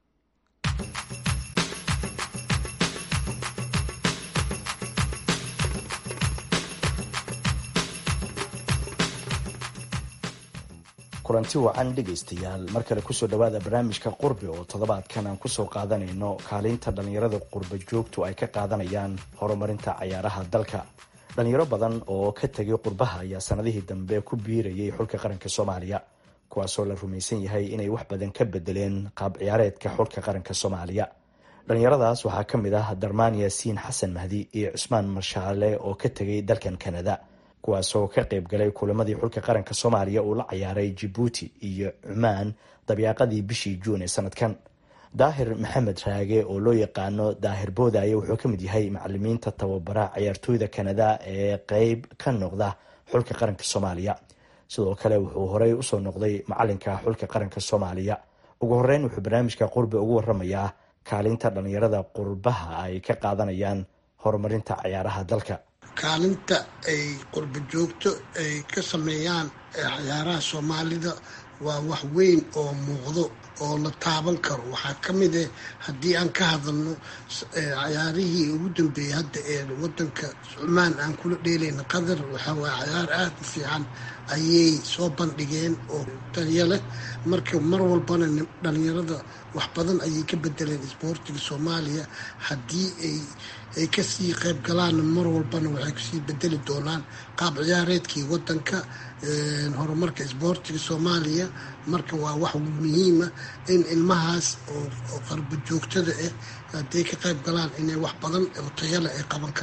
T: kulanti wacan dhegaystayaal mar kale kusoo dhawaada barnaamijka qurbi oo toddobaadkan aan kusoo qaadanayno kaalinta dhallinyarada qurba joogtu ay ka qaadanayaan horumarinta cayaaraha dalka dhalinyaro badan oo ka tegay qurbaha ayaa sanadihii dambe ku biirayay xulka qaranka soomaaliya kuwaasoo la rumaysan yahay inay wax badan ka bedeleen qaab ciyaareedka xulka qaranka soomaaliya dhalinyaradaas waxaa ka mid ah darmaan yaasiin xasan mahdi iyo cusmaan marshaale oo ka tegay dalkan kanada kuwaasoo ka qayb galay kulamadii xulka qaranka soomaaliya uu la ciyaaray jabuuti iyo cumaan dabyaaqadii bishii juun ee sanadkan daahir maxamed raage oo loo yaqaano daahir boodaaye wuxuu ka mid yahay macalimiinta tababara ciyaartooyda kanada ee qeyb ka noqda xulka qaranka soomaaliya sidoo kale wuxuu horey usoo noqday macalinka xulka qaranka soomaaliya ugu horeyn wuxuu barnaamijka qurbi ugu waramayaa kaalinta dhalinyarada qurbaha ay ka qaadanayaan horumarinta ciyaaraha dalka
U: kaalinta ay qurba joogto ay ka sameeyaan ciyaaraha soomaalida waa wax weyn oo muuqdo oo la taaban karo waxaa ka mid ah haddii aan ka hadalno ciyaarihii ugu dambeeyey hadda ee wadanka cumaan aan kula dheelayna qatar waxaa waa ciyaar aada u fiican ayay soo bandhigeen oo taliyo leh marka mar walbana dhalinyarada wax badan ayay ka bedeleen isboortiga soomaaliya haddii ay ay kasii qayb galaanna mar walbana waxay kasii bedeli doonaan qaab ciyaareedkii wadanka horumarka isboortiga soomaaliya marka waa wax muhiima in ilmahaas oo qarba joogtada ah hadday ka qayb galaan inay wax badan oo tayale ay qaban karaan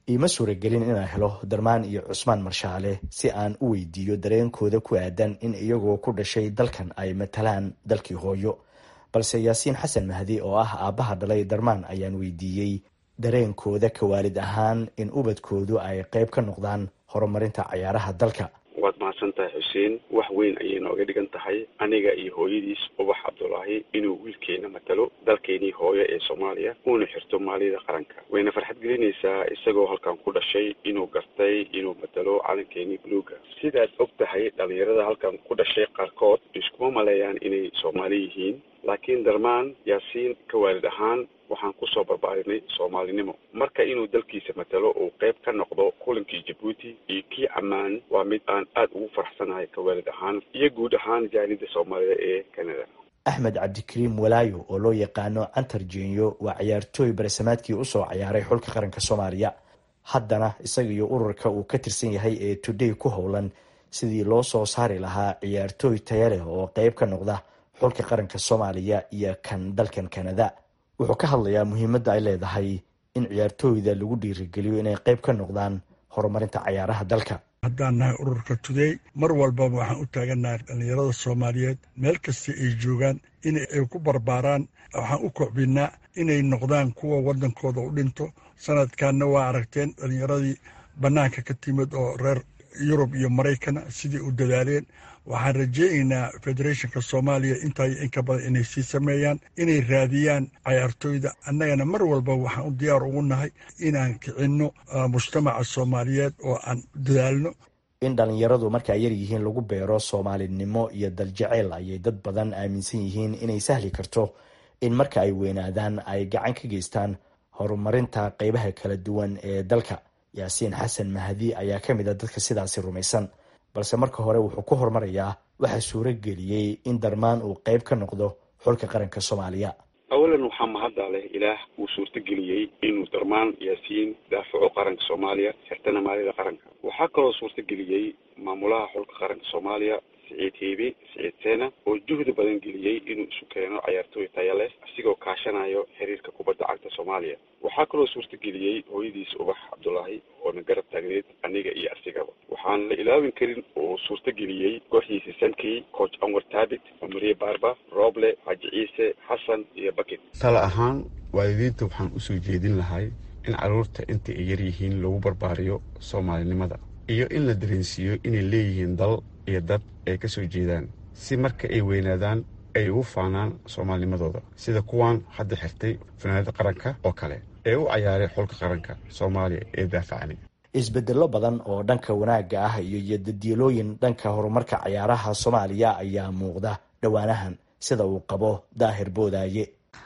T: iima suuragelin inaan helo darmaan iyo cusmaan marshaale si aan u weydiiyo dareenkooda ku aadan in iyagoo ku dhashay dalkan ay matalaan dalkii hooyo balse yaasiin xasan mahdi oo ah aabbaha dhalay darmaan ayaan weydiiyey dareenkooda ka waalid ahaan in ubadkoodu ay qayb ka noqdaan horumarinta cayaaraha dalka
E: waad mahadsan tahay xuseen wax weyn ayay nooga dhigan tahay aniga iyo hooyadiis ubax cabdulaahi inuu wiilkeena matalo dalkeenii hooyo ee soomaaliya uuna xirto maaliyada qaranka wayna farxad gelinaysaa isagoo halkan ku dhashay inuu gartay inuu matalo calankeenii buluuga sidaad og tahay dhalinyarada halkan ku dhashay qaarkood iskuma maleeyaan inay soomaali yihiin laakiin darmaan yaasiin ka waalid ahaan waxaan kusoo barbaarinay soomaalinimo marka inuu dalkiisa matalo uu qayb ka noqdo kulankii jabuuti iyo kii ammaan waa mid aan aada ugu faraxsanahay ka waalid ahaan iyo guud ahaan jaanida soomaalida ee canada
T: axmed cabdikariim walaayo oo loo yaqaano cantar jenyo waa ciyaartooy baresamaadkii usoo ciyaaray xulka qaranka soomaaliya haddana isaga iyo ururka uu ka tirsan yahay ee today ku howlan sidii loo soo saari lahaa ciyaartooy taya leh oo qayb ka noqda xulka qaranka soomaaliya iyo kan dalkan canada wuxuu ka hadlayaa muhiimadda ay leedahay in ciyaartooyda lagu dhiirigeliyo inay qayb ka noqdaan horumarinta cayaaraha dalka
V: haddaan nahay ururka today mar walbaba waxaan u taagannahay dhallinyarada soomaaliyeed meel kasta ay joogaan in ay ku barbaaraan waxaan u kocbinnaa inay noqdaan kuwa waddankooda u dhinto sanadkanna waa aragteen dhallinyaradii bannaanka ka timid oo reer yurub iyo maraykana sidii u dadaaleen waxaan rajeynaynaa federetionka soomaaliya intaa inka badan inay sii sameeyaan inay raadiyaan cayaartooyda annagana mar walba waxaan u diyaar ugu nahay inaan kicinno mujtamaca soomaaliyeed oo aan dadaalno
T: in dhallinyaradu marka ay yar yihiin lagu beero soomaalinimo iyo daljaceyl ayay dad badan aaminsan yihiin inay sahli karto in marka ay weynaadaan ay gacan ka geystaan horumarinta qeybaha kala duwan ee dalka yaasiin xasan mahdi ayaa ka mid a dadka sidaasi rumaysan balse marka hore wuxuu ku horumarayaa waxaa suuro geliyey in darmaan uu qayb ka noqdo xulka qaranka soomaaliya
E: awalan waxaa mahadda leh ilaah uu suurtageliyey inuu darmaan yaasiin daafaco qaranka soomaaliya xirtana maalida qaranka waxaa kaloo suurtageliyey maamulaha xulka qaranka soomaaliya siciid heebe siciid seena oo juhdi badan geliyey inuu isu keeno cayaartooy taya leh asigoo kaashanayo xiriirka kubadda cagta soomaaliya waxaa kaloo suurtageliyey hooyadiis ubax cabdulaahi oona garab taagneed aniga iyo asigaba waxaan la ilaawin karin oo suurtageliyey kooxdiisa sankey coach anwar taabit mariye barba rooble xaaji ciise xasan iyo bakit
W: tale ahaan waalidiinta waxaan usoo jeedin lahay in carruurta inta ay yar yihiin lagu barbaariyo soomaalinimada iyo in la dareensiiyo inay leeyihiin dal iyo dad ay ka soo jeedaan si marka ay weynaadaan ay ugu faanaan soomaalinimadooda sida kuwan hadda xirtay fanaanada qaranka oo kale ee u cayaaray xulka qaranka soomaaliya ee daafacani
T: isbedello badan oo dhanka wanaagga ah iyo yodadiilooyin dhanka horumarka cayaaraha soomaaliya ayaa muuqda dhowaanahan sida uu qabo daahir boodaaye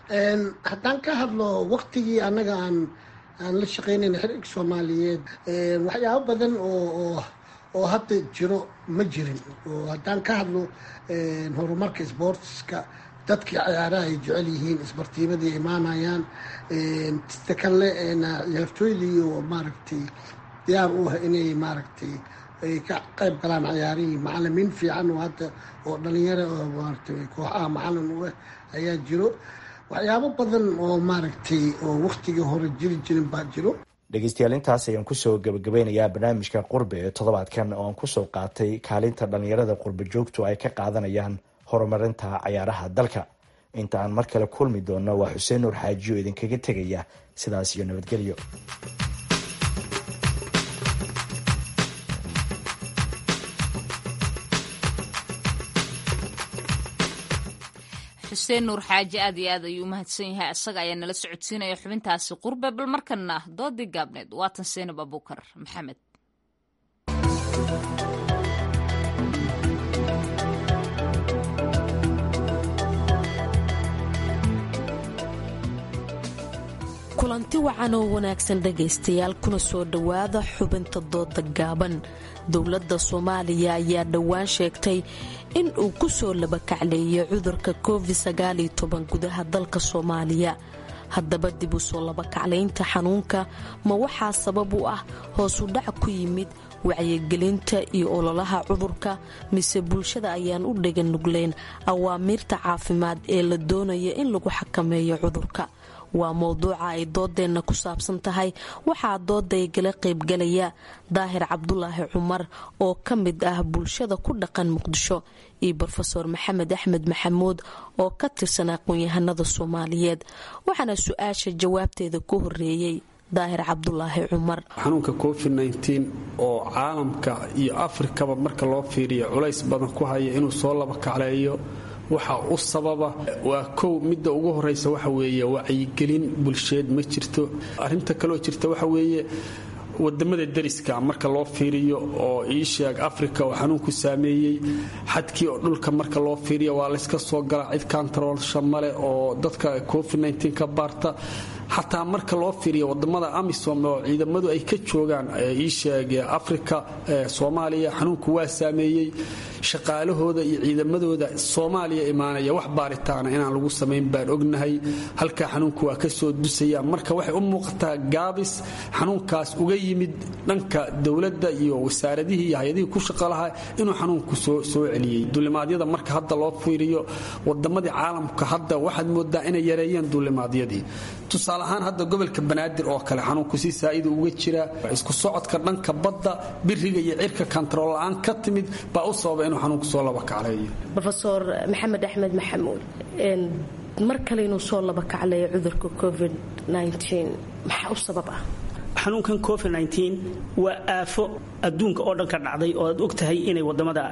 U: haddaan ka hadlo waktigii annaga aan aan la shaqaynayna xiriirka soomaaliyeed waxyaabo badan oo oo hadda jiro ma jirin oo haddaan ka hadlo horumarka sportska dadkii cayaaraha ay jecel yihiin isbartiimadii imaanayaan sida kale ciyaartooydii oo maaragtay diyaar u ah inay maaragtay ay ka qayb galaan cayaarihii macalimiin fiican oo hadda oo dhalinyaro oo maaragtay kooxaha macalin u ah ayaa jiro waxyaabo badan oo maaragtay oo waktigii hore jiri jirin baa jiro
T: dhegeystayaal intaas ayaan kusoo gabagabeynayaa barnaamijka qurbe ee toddobaadkan oo aan kusoo qaatay kaalinta dhallinyarada qurbe joogtu ay ka qaadanayaan horumarinta cayaaraha dalka inta aan mar kale kulmi doonno waa xuseen nuur xaajiyo idinkaga tegaya sidaas iyo nabadgelyo
A: xuseen nuur xaaji aad iyo aad ayuu umahadsan yahay isaga ayaa nala socodsiinaya xubintaasi qurbe bal markana doodii gaabneed waatan seenab abuukar maxamed
X: kulanti wacan oo wanaagsan dhegaystayaal kuna soo dhowaada xubinta dooda gaaban dowladda soomaaliya ayaa dhowaan sheegtay in uu ku soo labakacleeyay cudurka covid gudaha dalka soomaaliya haddaba dib u soo labakaclaynta xanuunka ma waxaa sabab u ah hoosu dhac ku yimid wacyigelinta iyo ololaha cudurka mise bulshada ayaan u dhegan nugleen awaamiirta caafimaad ee la doonaya in lagu xakameeyo cudurka waa mowduuca ay doodeenna ku saabsan tahay waxaa dooday gala qaybgalaya daahir cabdulaahi cumar oo ka mid ah bulshada ku dhaqan muqdisho iyo brofeor maxamed axmed maxamuud oo ka tirsan aqoon-yahanada soomaaliyeed waxaana su-aasha jawaabteeda ku horeeyey daahir cabdulaahi cumar
B: xanuunka covid oo caalamka iyo afrikaba marka loo fiiriyo culays badan ku haya inuu soo laba kacleeyo waxa u sababa waa kow midda ugu horeysa waxa weeye wacyigelin bulsheed ma jirto arrinta kaloo jirta waxa weeye wadamada dariska marka loo fiiriyo oo iisheeg africa oo xanuunku saameeyey xadkii oo dhulka marka loo fiiriyo waa layska soo galaa cid kantaroolsha male oo dadka covid ka baarta xataa marka loo fiiriyo wadamada amisom oo ciidamadu ay ka joogaan iisheeg africa soomaaliya xanuunku waa saameeyey shaqaalahooda iyo ciidamadooda soomaaliya imaanaya wax baaritaana inaan lagu samayn baan ognahay halkaa xanuunku waa kasoo dusaya marka waxay u muuqataa gaabis xanuunkaas uga yimid dhanka dowladda iyo wasaaradihii iyo hay-adihii ku shaqa lahaa inuu xanuunku soo celiyey duulimaadyada marka hadda loo fiiriyo wadamadii caalamka hadda waxaad moodaa inay yareeyeen duulimaadyadii tusaale ahaan hadda gobolka banaadir oo kale xanuunku si saa'ida uga jira isku socodka dhanka badda biriga iyo cirka kantarool la-aan ka timid baa u sababa inuu xanuunku soo laba kacleeyo
X: rofeor maxamed axmed maxamuud mar kale inuu soo laba kacleeyo cudurka covid maxaa u sabab ah
D: xanuunkan covid waa aafo adduunka oo dhan ka dhacday oo aad og tahay inay wadamada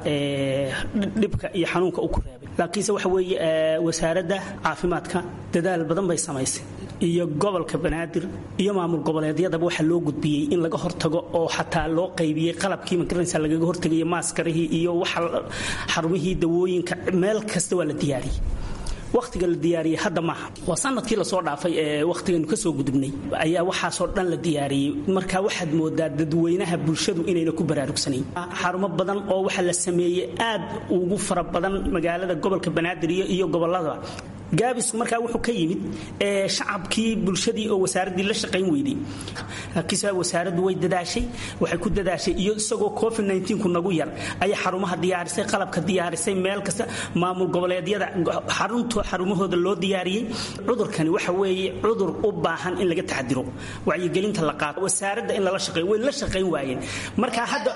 D: dhibka iyo xanuunka u ku reebay laakiinse waxa weeye wasaaradda caafimaadka dadaal badan bay samaysay iyo gobolka banaadir iyo maamul goboleedyadaba waxaa loo gudbiyey in laga hortago oo xataa loo qaybiyey qalabkii magaranaysa lagaga hortagaya maaskarihii iyo waxa xarumihii dawooyinka meel kasta waa la diyaariyey wakhtiga la diyaariyey hadda maaha waa sanadkii lasoo dhaafay ee wakhtiganu kasoo gudubnay ayaa waxaasoo dhan la diyaariyey marka waxaad moodaa dadweynaha bulshadu inayna ku baraarugsanayn xarumo badan oo waxa la sameeyey aad ugu fara badan magaalada gobolka banaadir iyo gobolada gaabisku markaa wuxuu ka yimid shacabkii bulshadii oo wasaaraddii la shaqayn weyday laakiinse wasaaraddu way dadaashay waxay ku dadaashay iyo isagoo covid ku nagu yar ayay xarumaha diyaarisay qalabka diyaarisay meel kasta maamul goboleedyada xarunto xarumahooda loo diyaariyey cudurkani waxa weeye cudur u baahan in laga taxadiro wacyigelinta la qaato wasaaradda in lala shaqeeyo way la shaqayn waayeen marka hadda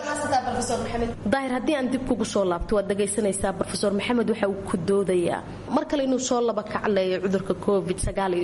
X: daahir haddii aan dib kugu soo laabto waad dhagaysanaysaa rofeor maxamed waxa uu ku doodayaa mar kale inuu soo laba kacleeya cudurka covid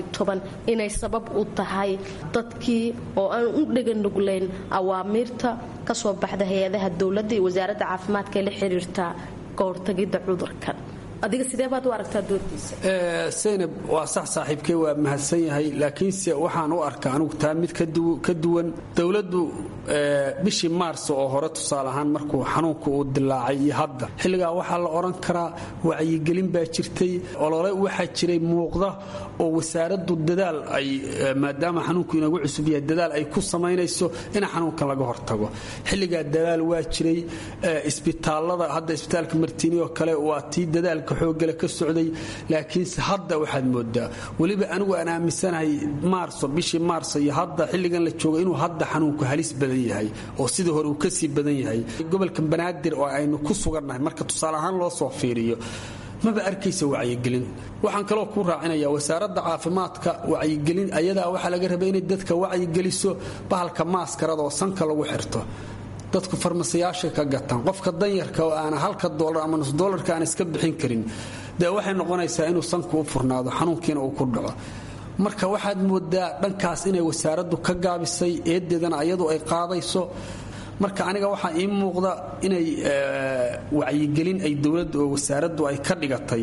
X: inay sabab u tahay dadkii oo aan u dheganuglayn awaamiirta kasoo baxda hay-adaha dowladda iyo wasaaradda caafimaadka ee la xiriirta ka hortagidda cudurkan adiga sidee baad u aragtaa doorkiisa
B: saynab waa sax saaxiibkey waa mahadsan yahay laakiinse waxaan u arkaa anugu taa mid ka duwan dowladdu bishii maars oo hore tusaale ahaan markuu xanuunku uu dilaacay iyo hadda xilligaa waxaa la odhan karaa wacyigelin baa jirtay olole waxaa jiray muuqda oo wasaaraddu dadaal ay maadaama xanuunku inagu cusub yahay dadaal ay ku samaynayso in xanuunkan laga hortago xilligaa dadaal waa jiray isbitaalada hadda isbitaalka martiini oo kale waa tii dadaalka xoogale ka socday laakiinse hadda waxaad moodaa weliba anigu aan aaminsanahay maarso bishii maarso iyo hadda xilligan la jooga inuu hadda xanuunku halis badan yahay oo sidii hore uu kasii badan yahay gobolka banaadir oo aynu ku sugannahay marka tusaale ahaan loo soo fiiriyo maba arkaysa wacyigelin waxaan kaloo ku raacinaya wasaaradda caafimaadka wacyigelin ayadaa waxaa laga rabay inay dadka wacyigeliso bahalka maaskarada oo sanka lagu xirto dadku farmasiyaashay ka gataan qofka danyarka oo aana halka doolar ama nus doolarka aan iska bixin karin dee waxay noqonaysaa inuu sanku u furnaado xanuunkiina uu ku dhaco marka waxaad moodaa dhankaas inay wasaaraddu ka gaabisay eedeedana ayadu ay qaadayso marka aniga waxaa ii muuqda inay wacyigelin ay dowladda oo wasaaraddu ay ka dhigatay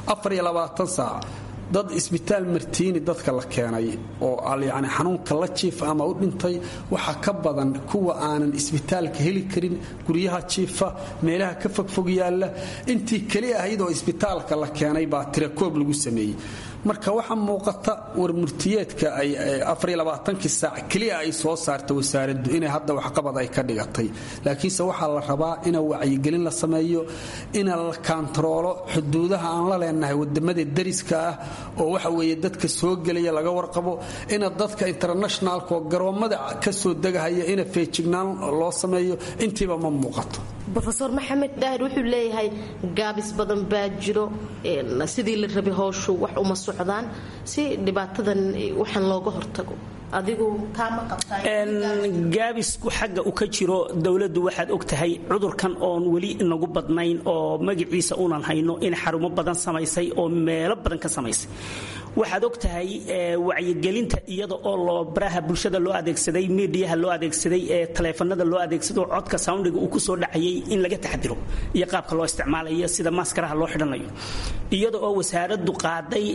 B: saac dad isbitaal martiini dadka la keenay oo yani xanuunka la jiifa ama u dhintay waxaa ka badan kuwa aanan isbitaalka heli karin guryaha jiifa meelaha ka fogfog yaalla intii keli ahayd oo isbitaalka la keenay baa tirakoob lagu sameeyey marka waxaa muuqata warmurtiyeedka ay saac keliya ay soo saarta wasaaraddu inay hadda waxqabad ay ka dhigatay laakiinse waxaa la rabaa ina wacyigelin la sameeyo ina la kaantaroolo xuduudaha aan la leenahay wadamada dariska ah oo waxa weeye dadka soo gelaya laga warqabo ina dadka internationalka oo garoommada ka soo degahaya ina feejignaan loo sameeyo intiiba ma muuqato
X: rofeor maxamed daahir wuxuu leeyahay gaabis badan baa jiro sidii la rabay howshu wax uma socdaan si dhibaatadan waxaan looga hortago adigu taama
D: gaabisku xagga u ka jiro dowladdu waxaad og tahay cudurkan oon weli inagu badnayn oo magaciisa unan hayno in xarumo badan samaysay oo meelo badan ka samaysay waxaad og tahay wacyigelinta iyada oo loo baraha bulshada loo adeegsaday midiyaha loo adeegsaday ee taleefanada loo adeegsado codka soundiga uu kusoo dhacayay in laga taxdiro iyo qaabka loo isticmaalayo sida maaskaraha loo xidhanayo iyada oo wasaaradu qaaday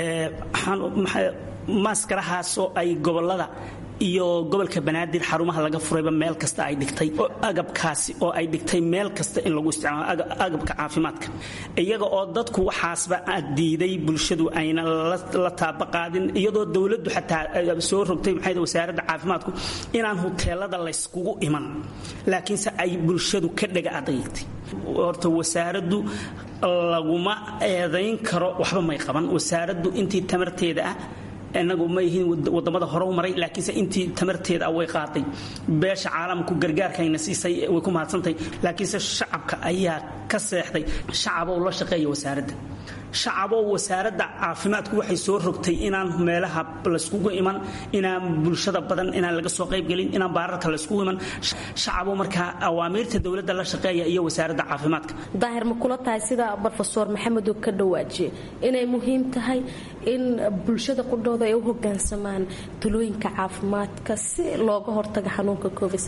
D: maaskarahaasoo ay gobolada iyo gobolka banaadir xarumaha laga furayba meel kasta ay dhigtay agabkaasi oo ay dhigtay meel kasta in lagu isticmaalo agabka caafimaadka iyaga oo dadku waxaasba diiday bulshadu ayna la taaba qaadin iyadoo dowladdu xataa soo rogtay maxay wasaaradda caafimaadku inaan huteelada layskugu iman laakiinse ay bulshadu ka dhaga adagtay horta wasaaraddu laguma eedayn karo waxba may qaban wasaaraddu intii tamarteeda ah inagu ma yihiin wadamada hore u maray laakiinse intii tamarteeda way qaaday beesha caalamku gargaarkayna siisay way ku mahadsantahay laakiinse shacabka ayaa ka seexday shacabow la shaqeeya wasaaradda shacabow wasaaradda caafimaadku waxay soo rogtay inaan meelaha layskugu iman inaan bulshada badan inaan laga soo qaybgelin inaan baararka layskugu iman shacabow markaa awaamiirta dowladda la shaqeeya iyo wasaaradda caafimaadka
X: daahir ma kula tahay sida rofeor maxamed uu ka dhawaajiye inay muhiim tahay in bulshada qudhooda ay u hogaansamaan talooyinka caafimaadka si looga hortaga xanuunka covid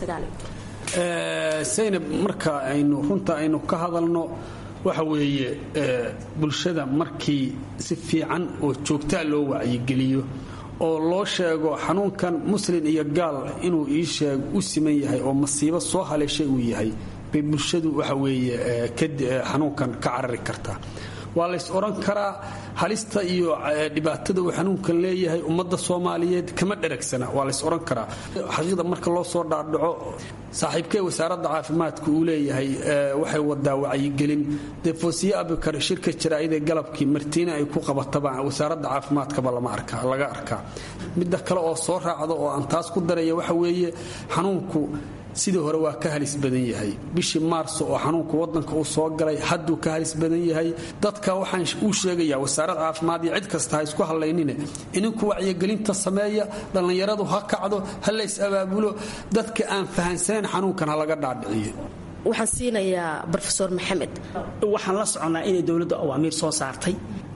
B: saynab marka aynu runta aynu ka hadalno waxa weeye bulshada markii si fiican oo joogtaa loo wacyigeliyo oo loo sheego xanuunkan muslin iyo gaal inuu ii sheeg u siman yahay oo masiibo soo haleeshay uu yahay bay bulshadu waxa weeye xanuunkan ka carari kartaa waa lays odhan karaa halista iyo dhibaatada uu xanuunkan leeyahay ummadda soomaaliyeed kama dheragsana waa lays odhan karaa xaqiiqda marka loo soo dhaadhaco saaxiibkee wasaaradda caafimaadka uu leeyahay waxay wadaa wacyigelin dee foosiye abikar shirka jaraa'idee galabkii martiina ay ku qabataba wasaaradda caafimaadkaba laga arkaa midda kale oo soo raacda oo aan taas ku daraya waxa weeye xanuunku sidii hore waa ka halis badan yahay bishii maarso oo xanuunka wadanka uu soo galay hadduu ka halis badan yahay dadka waxaan uu sheegayaa wasaarad caafimaad iyo cid kasta ha isku hallaynine ininku wacyigelinta sameeya dhallinyaradu ha kacdo ha lays abaabulo dadka aan fahansanayn xanuunkan ha laga dhaadhiciyo
X: waxaan siinayaa rofeor maxamed
D: waxaan la soconnaa inay dowladdu awaamiir soo saartay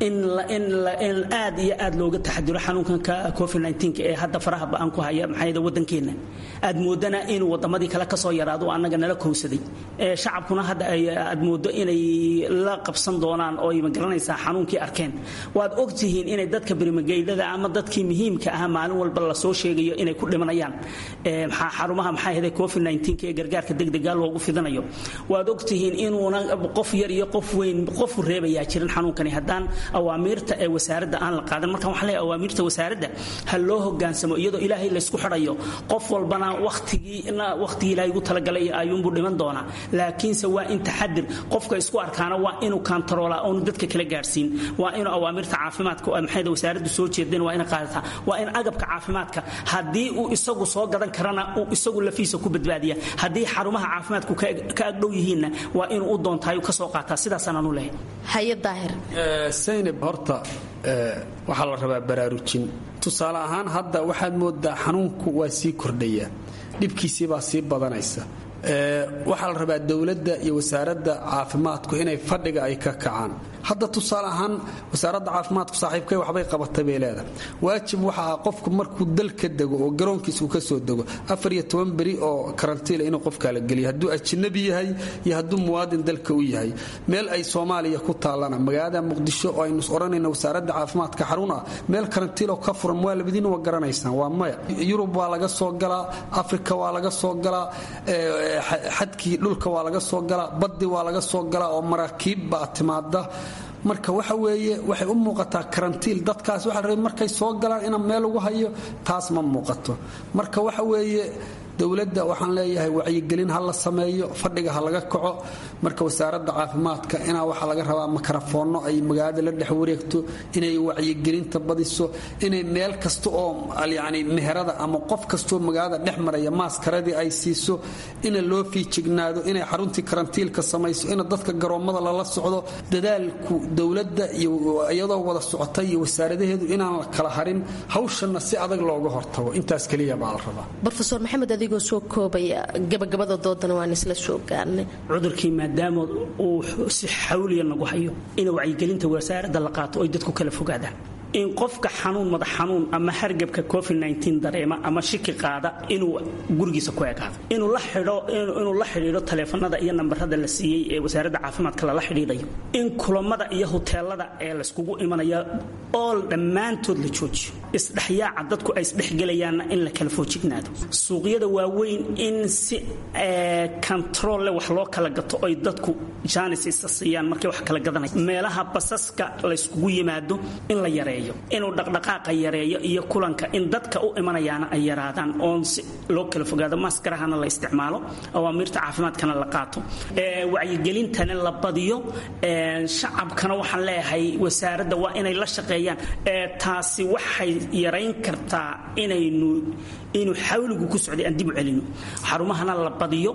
D: in aad iyo aad looga taxadiro xanuunkanka covid ee hadda faraha ba-an ku haya maxaa wadankeenna aad moodana inuu wadamadii kale kasoo yaraado annaga nala kowsaday shacabkuna hadda aad moodo inay la qabsan doonaan oo ay magaranaysaa xanuunkii arkeen waad ogtihiin inay dadka berimageydada ama dadkii muhiimka ah maalin walba lasoo sheegayo inay ku dhimanayaan xarumaha maxaa hda covid ee gargaarka degdega loogu fidanayo waad ogtihiin inuuna qof yar iyo qof weyn qofu reebayaa jirin xanuunkani haddaan awaamiirta ee wasaaradda aan la qaadan markaan waxaan leeyahay awaamiirta wasaaradda ha loo hogaansamo iyadoo ilaahay laysku xidhayo qof walbana wakhtigiina wakhtigii ilaahay ugu talagalay ayuunbuu dhiman doonaa laakiinse waa in taxadir qofka isku arkaana waa inuu kantaroola oonu dadka kala gaadhsiin waa inuu awaamirta caafimaadka maxayda wasaaraddu soo jeedeen waa inay qaadataa waa in agabka caafimaadka haddii uu isagu soo gadan karana uu isagu lafiisa ku badbaadiya haddii xarumaha caafimaadku ka agdhow yihiinna waa inuu u doontaayu ka soo qaataa sidaasaan anu leehay
X: haye daahir
B: saynab horta waxaa la rabaa baraarujin tusaale ahaan hadda waxaad moodaa xanuunku waa sii kordhaya dhibkiisii baa sii badanaysa waxaa la rabaa dowladda iyo wasaaradda caafimaadku inay fadhiga ay ka kacaan hadda tusaale ahaan wasaaradda caafimaadku saaxiibkay waxbay qabatay bay leedahay waajib waxa ah qofku markuu dal ka dego oo garoonkiisa uu ka soo dego afar iyo toban beri oo karantiila inuu qofkaa la geliyo hadduu ajnabi yahay iyo hadduu muwaadin dalka u yahay meel ay soomaaliya ku taallana magaalada muqdisho oo aynu odhanayna wasaaradda caafimaadka xarun ah meel karantiiloo ka furan waa labadiina waa garanaysaan waa maya yurub waa laga soo galaa afrika waa laga soo galaa xadkii dhulka waa laga soo galaa baddi waa laga soo galaa oo maraakiib baa timaada marka waxa weeye waxay u muuqataa karantiil dadkaas waxa la rabay markay soo galaan ina meel lagu hayo taas ma muuqato marka waxa weeye dowladda waxaan leeyahay wacyigelin ha la sameeyo fadhiga ha laga kaco marka wasaaradda caafimaadka inaa waxaa laga rabaa makarafoonno ay magaalada la dhex wareegto inay wacyigelinta badiso inay meel kasta oo yani meherada ama qof kastoo magaalada dhex maraya maaskaradii ay siiso ina loo fiijignaado inay xaruntii karantiilka samayso ina dadka garoommada lala socdo dadaalku dowladda iyo iyadoo wada socota iyo wasaaradaheedu inaan la kala harin hawshanna si adag looga hortago intaas keliya baa la rabaa
X: rofeor maxamed adigoo soo koobaya gabagabada doodana waan isla soo gaarnay
D: cudurkii maadaama uu si xawliya nagu hayo in wacyigelinta wasaaradda la qaato oy dadku kala fogaadaan in qofka xanuun madax xanuun ama hargabka covid dareema ama shiki qaada inuu gurigiisa ku ekaado inuu la xidhiidho taleefanada iyo nambarada la siiyey ee wasaaradda caafimaadka lala xidhiidhayo in kulamada iyo huteelada ee layskugu imanaya ool dhammaantood la joojiyo isdhexyaaca dadku ay isdhexgelayaanna in la kala foojignaado suuqyada waaweyn in si kontarolle wax loo kala gato oy dadku jaanis isa siiyaan markay wax kala gadanaya meelaha basaska layskugu yimaado in la yareeyo inuu dhaqdhaqaaqa yareeyo iyo kulanka in dadka u imanayaana ay yaraadaan oon si loo kala fogaado maskarahana la isticmaalo awaamiirta caafimaadkana la qaato wacyigelintana la badiyo shacabkana waxaan leeyahay wasaaradda waa inay la shaqeeyaan taasi waxay yarayn kartaa inaynu inuu xawligu ku socday aan dib u celino xarumahana la badiyo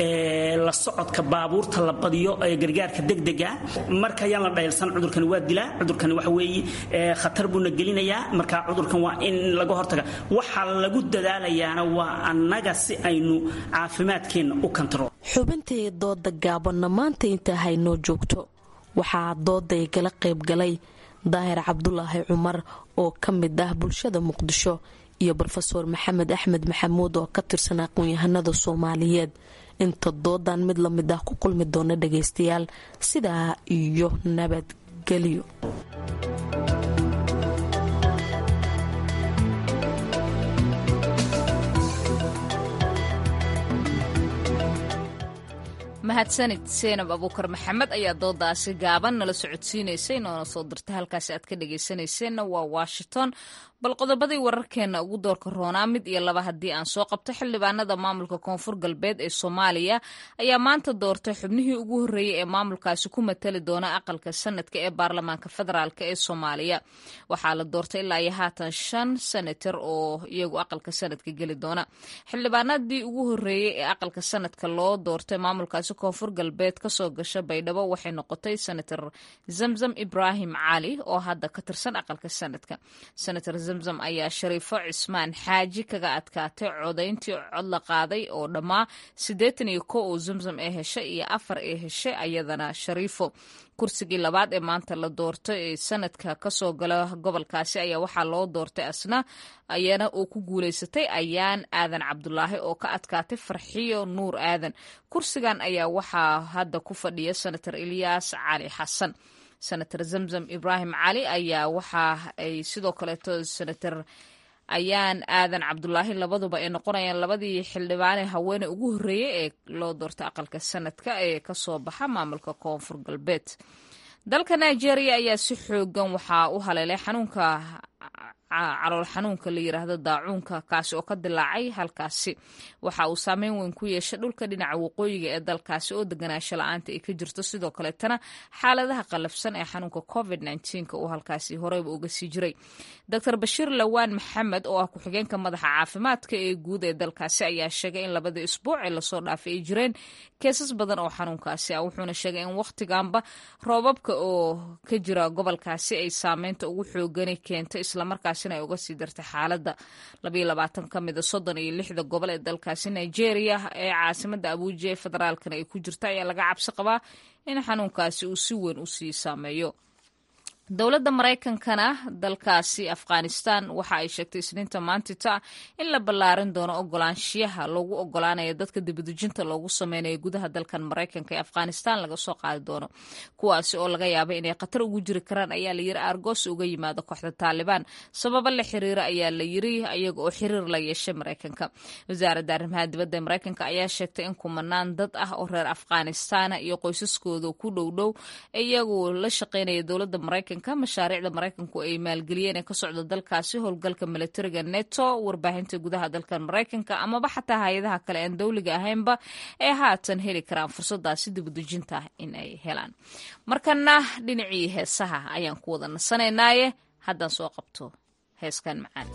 D: la socodka baabuurta la badiyo gargaarka degdega marka ayaan la dhaylsan cudurkani waa dilaa cudurkani waxa weeye khatar buuna gelinayaa marka cudurkan waa in laga hortaga waxaa lagu dadaalayaana waa annaga si aynu caafimaadkeenna u kantarool
X: xubintii dooda gaabanna maanta intaa haynoo joogto waxaa dooday gala qaybgalay daahir cabdulaahi cumar oo ka mid ah bulshada muqdisho iyo rofeor maxamed axmed maxamuud oo ka tirsan aqoon-yahanada soomaaliyeed inta doodan mid la mid ah ku kulmi doona dhagaystayaal sidaa iyo nabadgelyo
A: mahadsanid seenab abuukar maxamed ayaa doodaasi gaaban nala socodsiinaysay noona soo dirtay halkaasi aad ka dhagaysanayseena waa washington bal qodobadii wararkeena ugu doorka roonaa mid iyo laba haddii aan soo qabto xildhibaanada maamulka koonfur galbeed ee soomaaliya ayaa maanta doortay xubnihii ugu horreeyey ee maamulkaasi ku matali doona aqalka sanadka ee baarlamaanka federaalk ee soomaaliya waxaa la doortay ilaa iyo haatan shan senator oo iyagu aqalka sanadka geli doona xildhibaanadii ugu horreeyey ee aqalka sanadka loo doortay maamulkaasi koonfur galbeed kasoo gasha baydhabo waxay noqotay senator zamzam ibraahim cali oo hadda ka tirsan aqalka sanadka senator zamzam ayaa shariifo cismaan xaaji kaga adkaatay codayntii cod la qaaday oo dhammaa siddeetan iyo ko oo zamzam ee heshay iyo afar ee heshay ayadana shariifo kursigii labaad ee maanta la doortay ee sanadka kasoo gala gobolkaasi ayaa waxaa loo doortay asna ayana uu ku guulaysatay ayaan aadan cabdulaahi oo ka adkaatay farxiyo nuur aadan kursigan ayaa waxaa hadda ku fadhiya senator ilyaas cali xasan senator zamzam ibraahim cali ayaa waxa ay sidoo kaleeto senator ayaan aadan cabdulaahi labaduba ay noqonayaan labadii xildhibaane haweene ugu horreeyey ee loo doortay aqalka sanadka ee kasoo baxa maamulka koonfur galbeed dalka nigeria ayaa si xoogan waxaa u haleelay xanuunka calool xanuunka la yiraahdo daacuunka kaasi oo ka dilaacay halkaasi waxa uu saameyn weyn ku yeeshay dhulka dhinaca waqooyiga ee dalkaasi oo deganaansho la-aanta ay ka jirto sidoo kaleetana xaaladaha qalafsan ee xanuunka covid uu halkaasi horeyba uga sii jiray dor bashiir lawaan maxamed oo ah ku-xigeenka madaxa caafimaadka ee guud ee dalkaasi ayaa sheegay in labadii isbuuc ee lasoo dhaafay ay jireen keesas badan oo xanuunkaasi ah wuxuuna sheegay in wakhtiganba roobabka oo ka jira gobolkaasi ay saameynta ugu xoogani keentay islamarkaasina ay uga sii dartay xaaladda ka mida soddon iyo lixda gobol ee dalkaasi nigeria ee caasimada abuuja ee federaalkana ay ku jirta ayaa laga cabsi qabaa in xanuunkaasi uu si weyn usii saameeyo dowladda maraykankana dalkaasi afghanistan waxa ay sheegtay isniinta maantita in la ballaarin doono ogolaanshiyaha loogu ogolaanayo dadka dibadejinta loogu sameynayo gudaha dalkan maraykanka ee afghanistan laga soo qaadi doono kuwaasi oo laga yaaba inay khatar ugu jiri karaan ayaa layiri argos uga yimaado kooxda taalibaan sababo la xiriira ayaa la yiri iyaga oo xiriir la yeeshay maraykanka wasaaradda arrimaha dibadda ee maraykanka ayaa sheegtay in kumanaan dad ah oo reer afghanistana iyo qoysaskooda ku dhowdhow iyagu la shaqeynaya dowladda maraykanka maraykanka mashaariicda maraykanku ay maalgeliyeen ee ka socda dalkaasi howlgalka milatariga neto warbaahinta gudaha dalkan maraykanka amaba xataa hay-adaha kale aan dowliga ahaynba ee haatan heli karaan fursadaasi dibudejinta ah in ay helaan markana dhinacii heesaha ayaan ku wada nasanaynaaye haddaan soo qabto heeskan macaan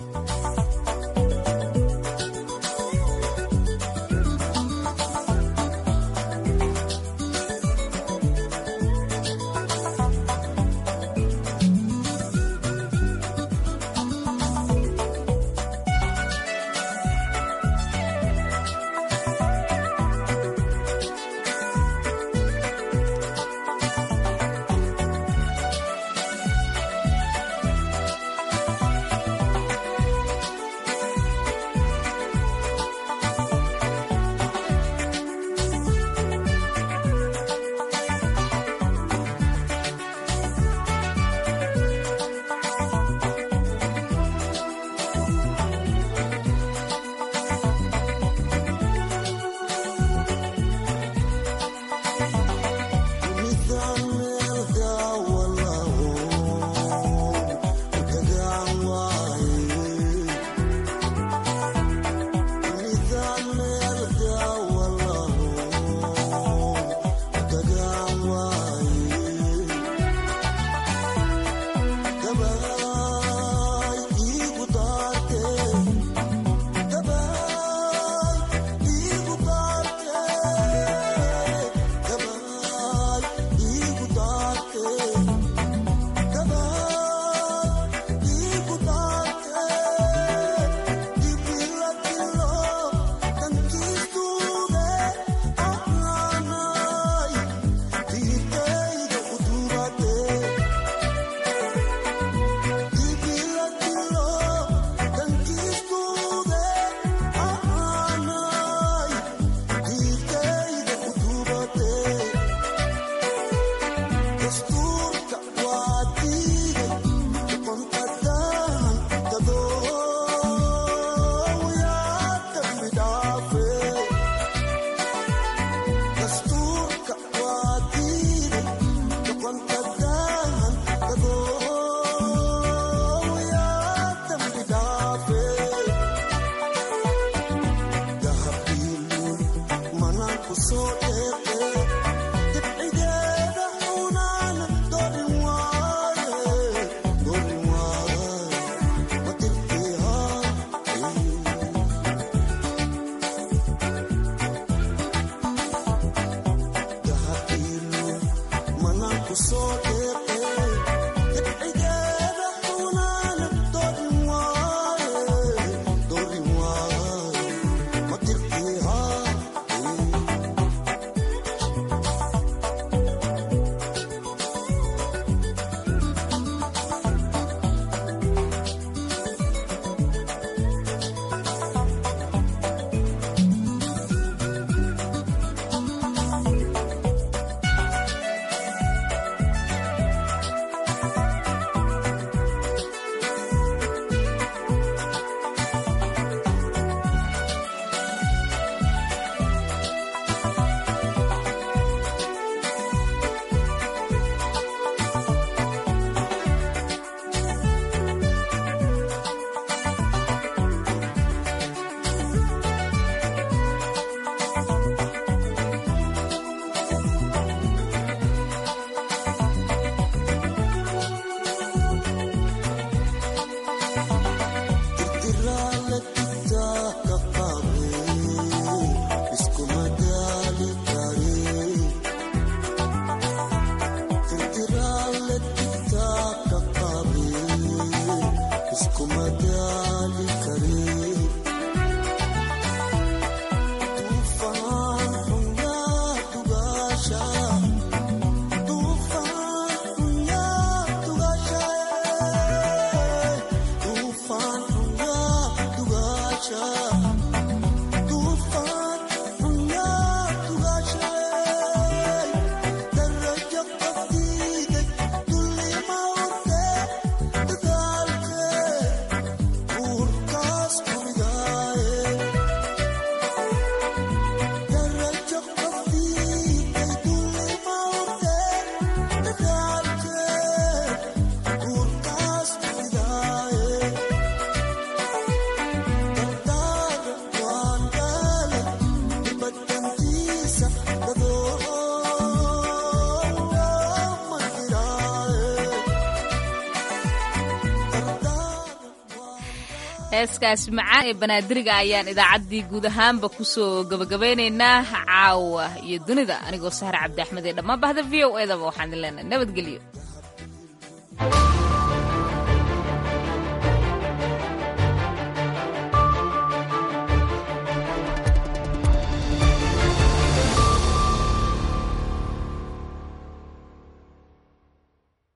A: heeskaasi macaan ee banaadiriga ayaan idaacaddii guud ahaanba kusoo gabagabaynaynaa caawa iyo dunida anigoo sahre cabdi axmed ee dhammaan bahda v o edaba waxaan idin leenahay nabadgelyo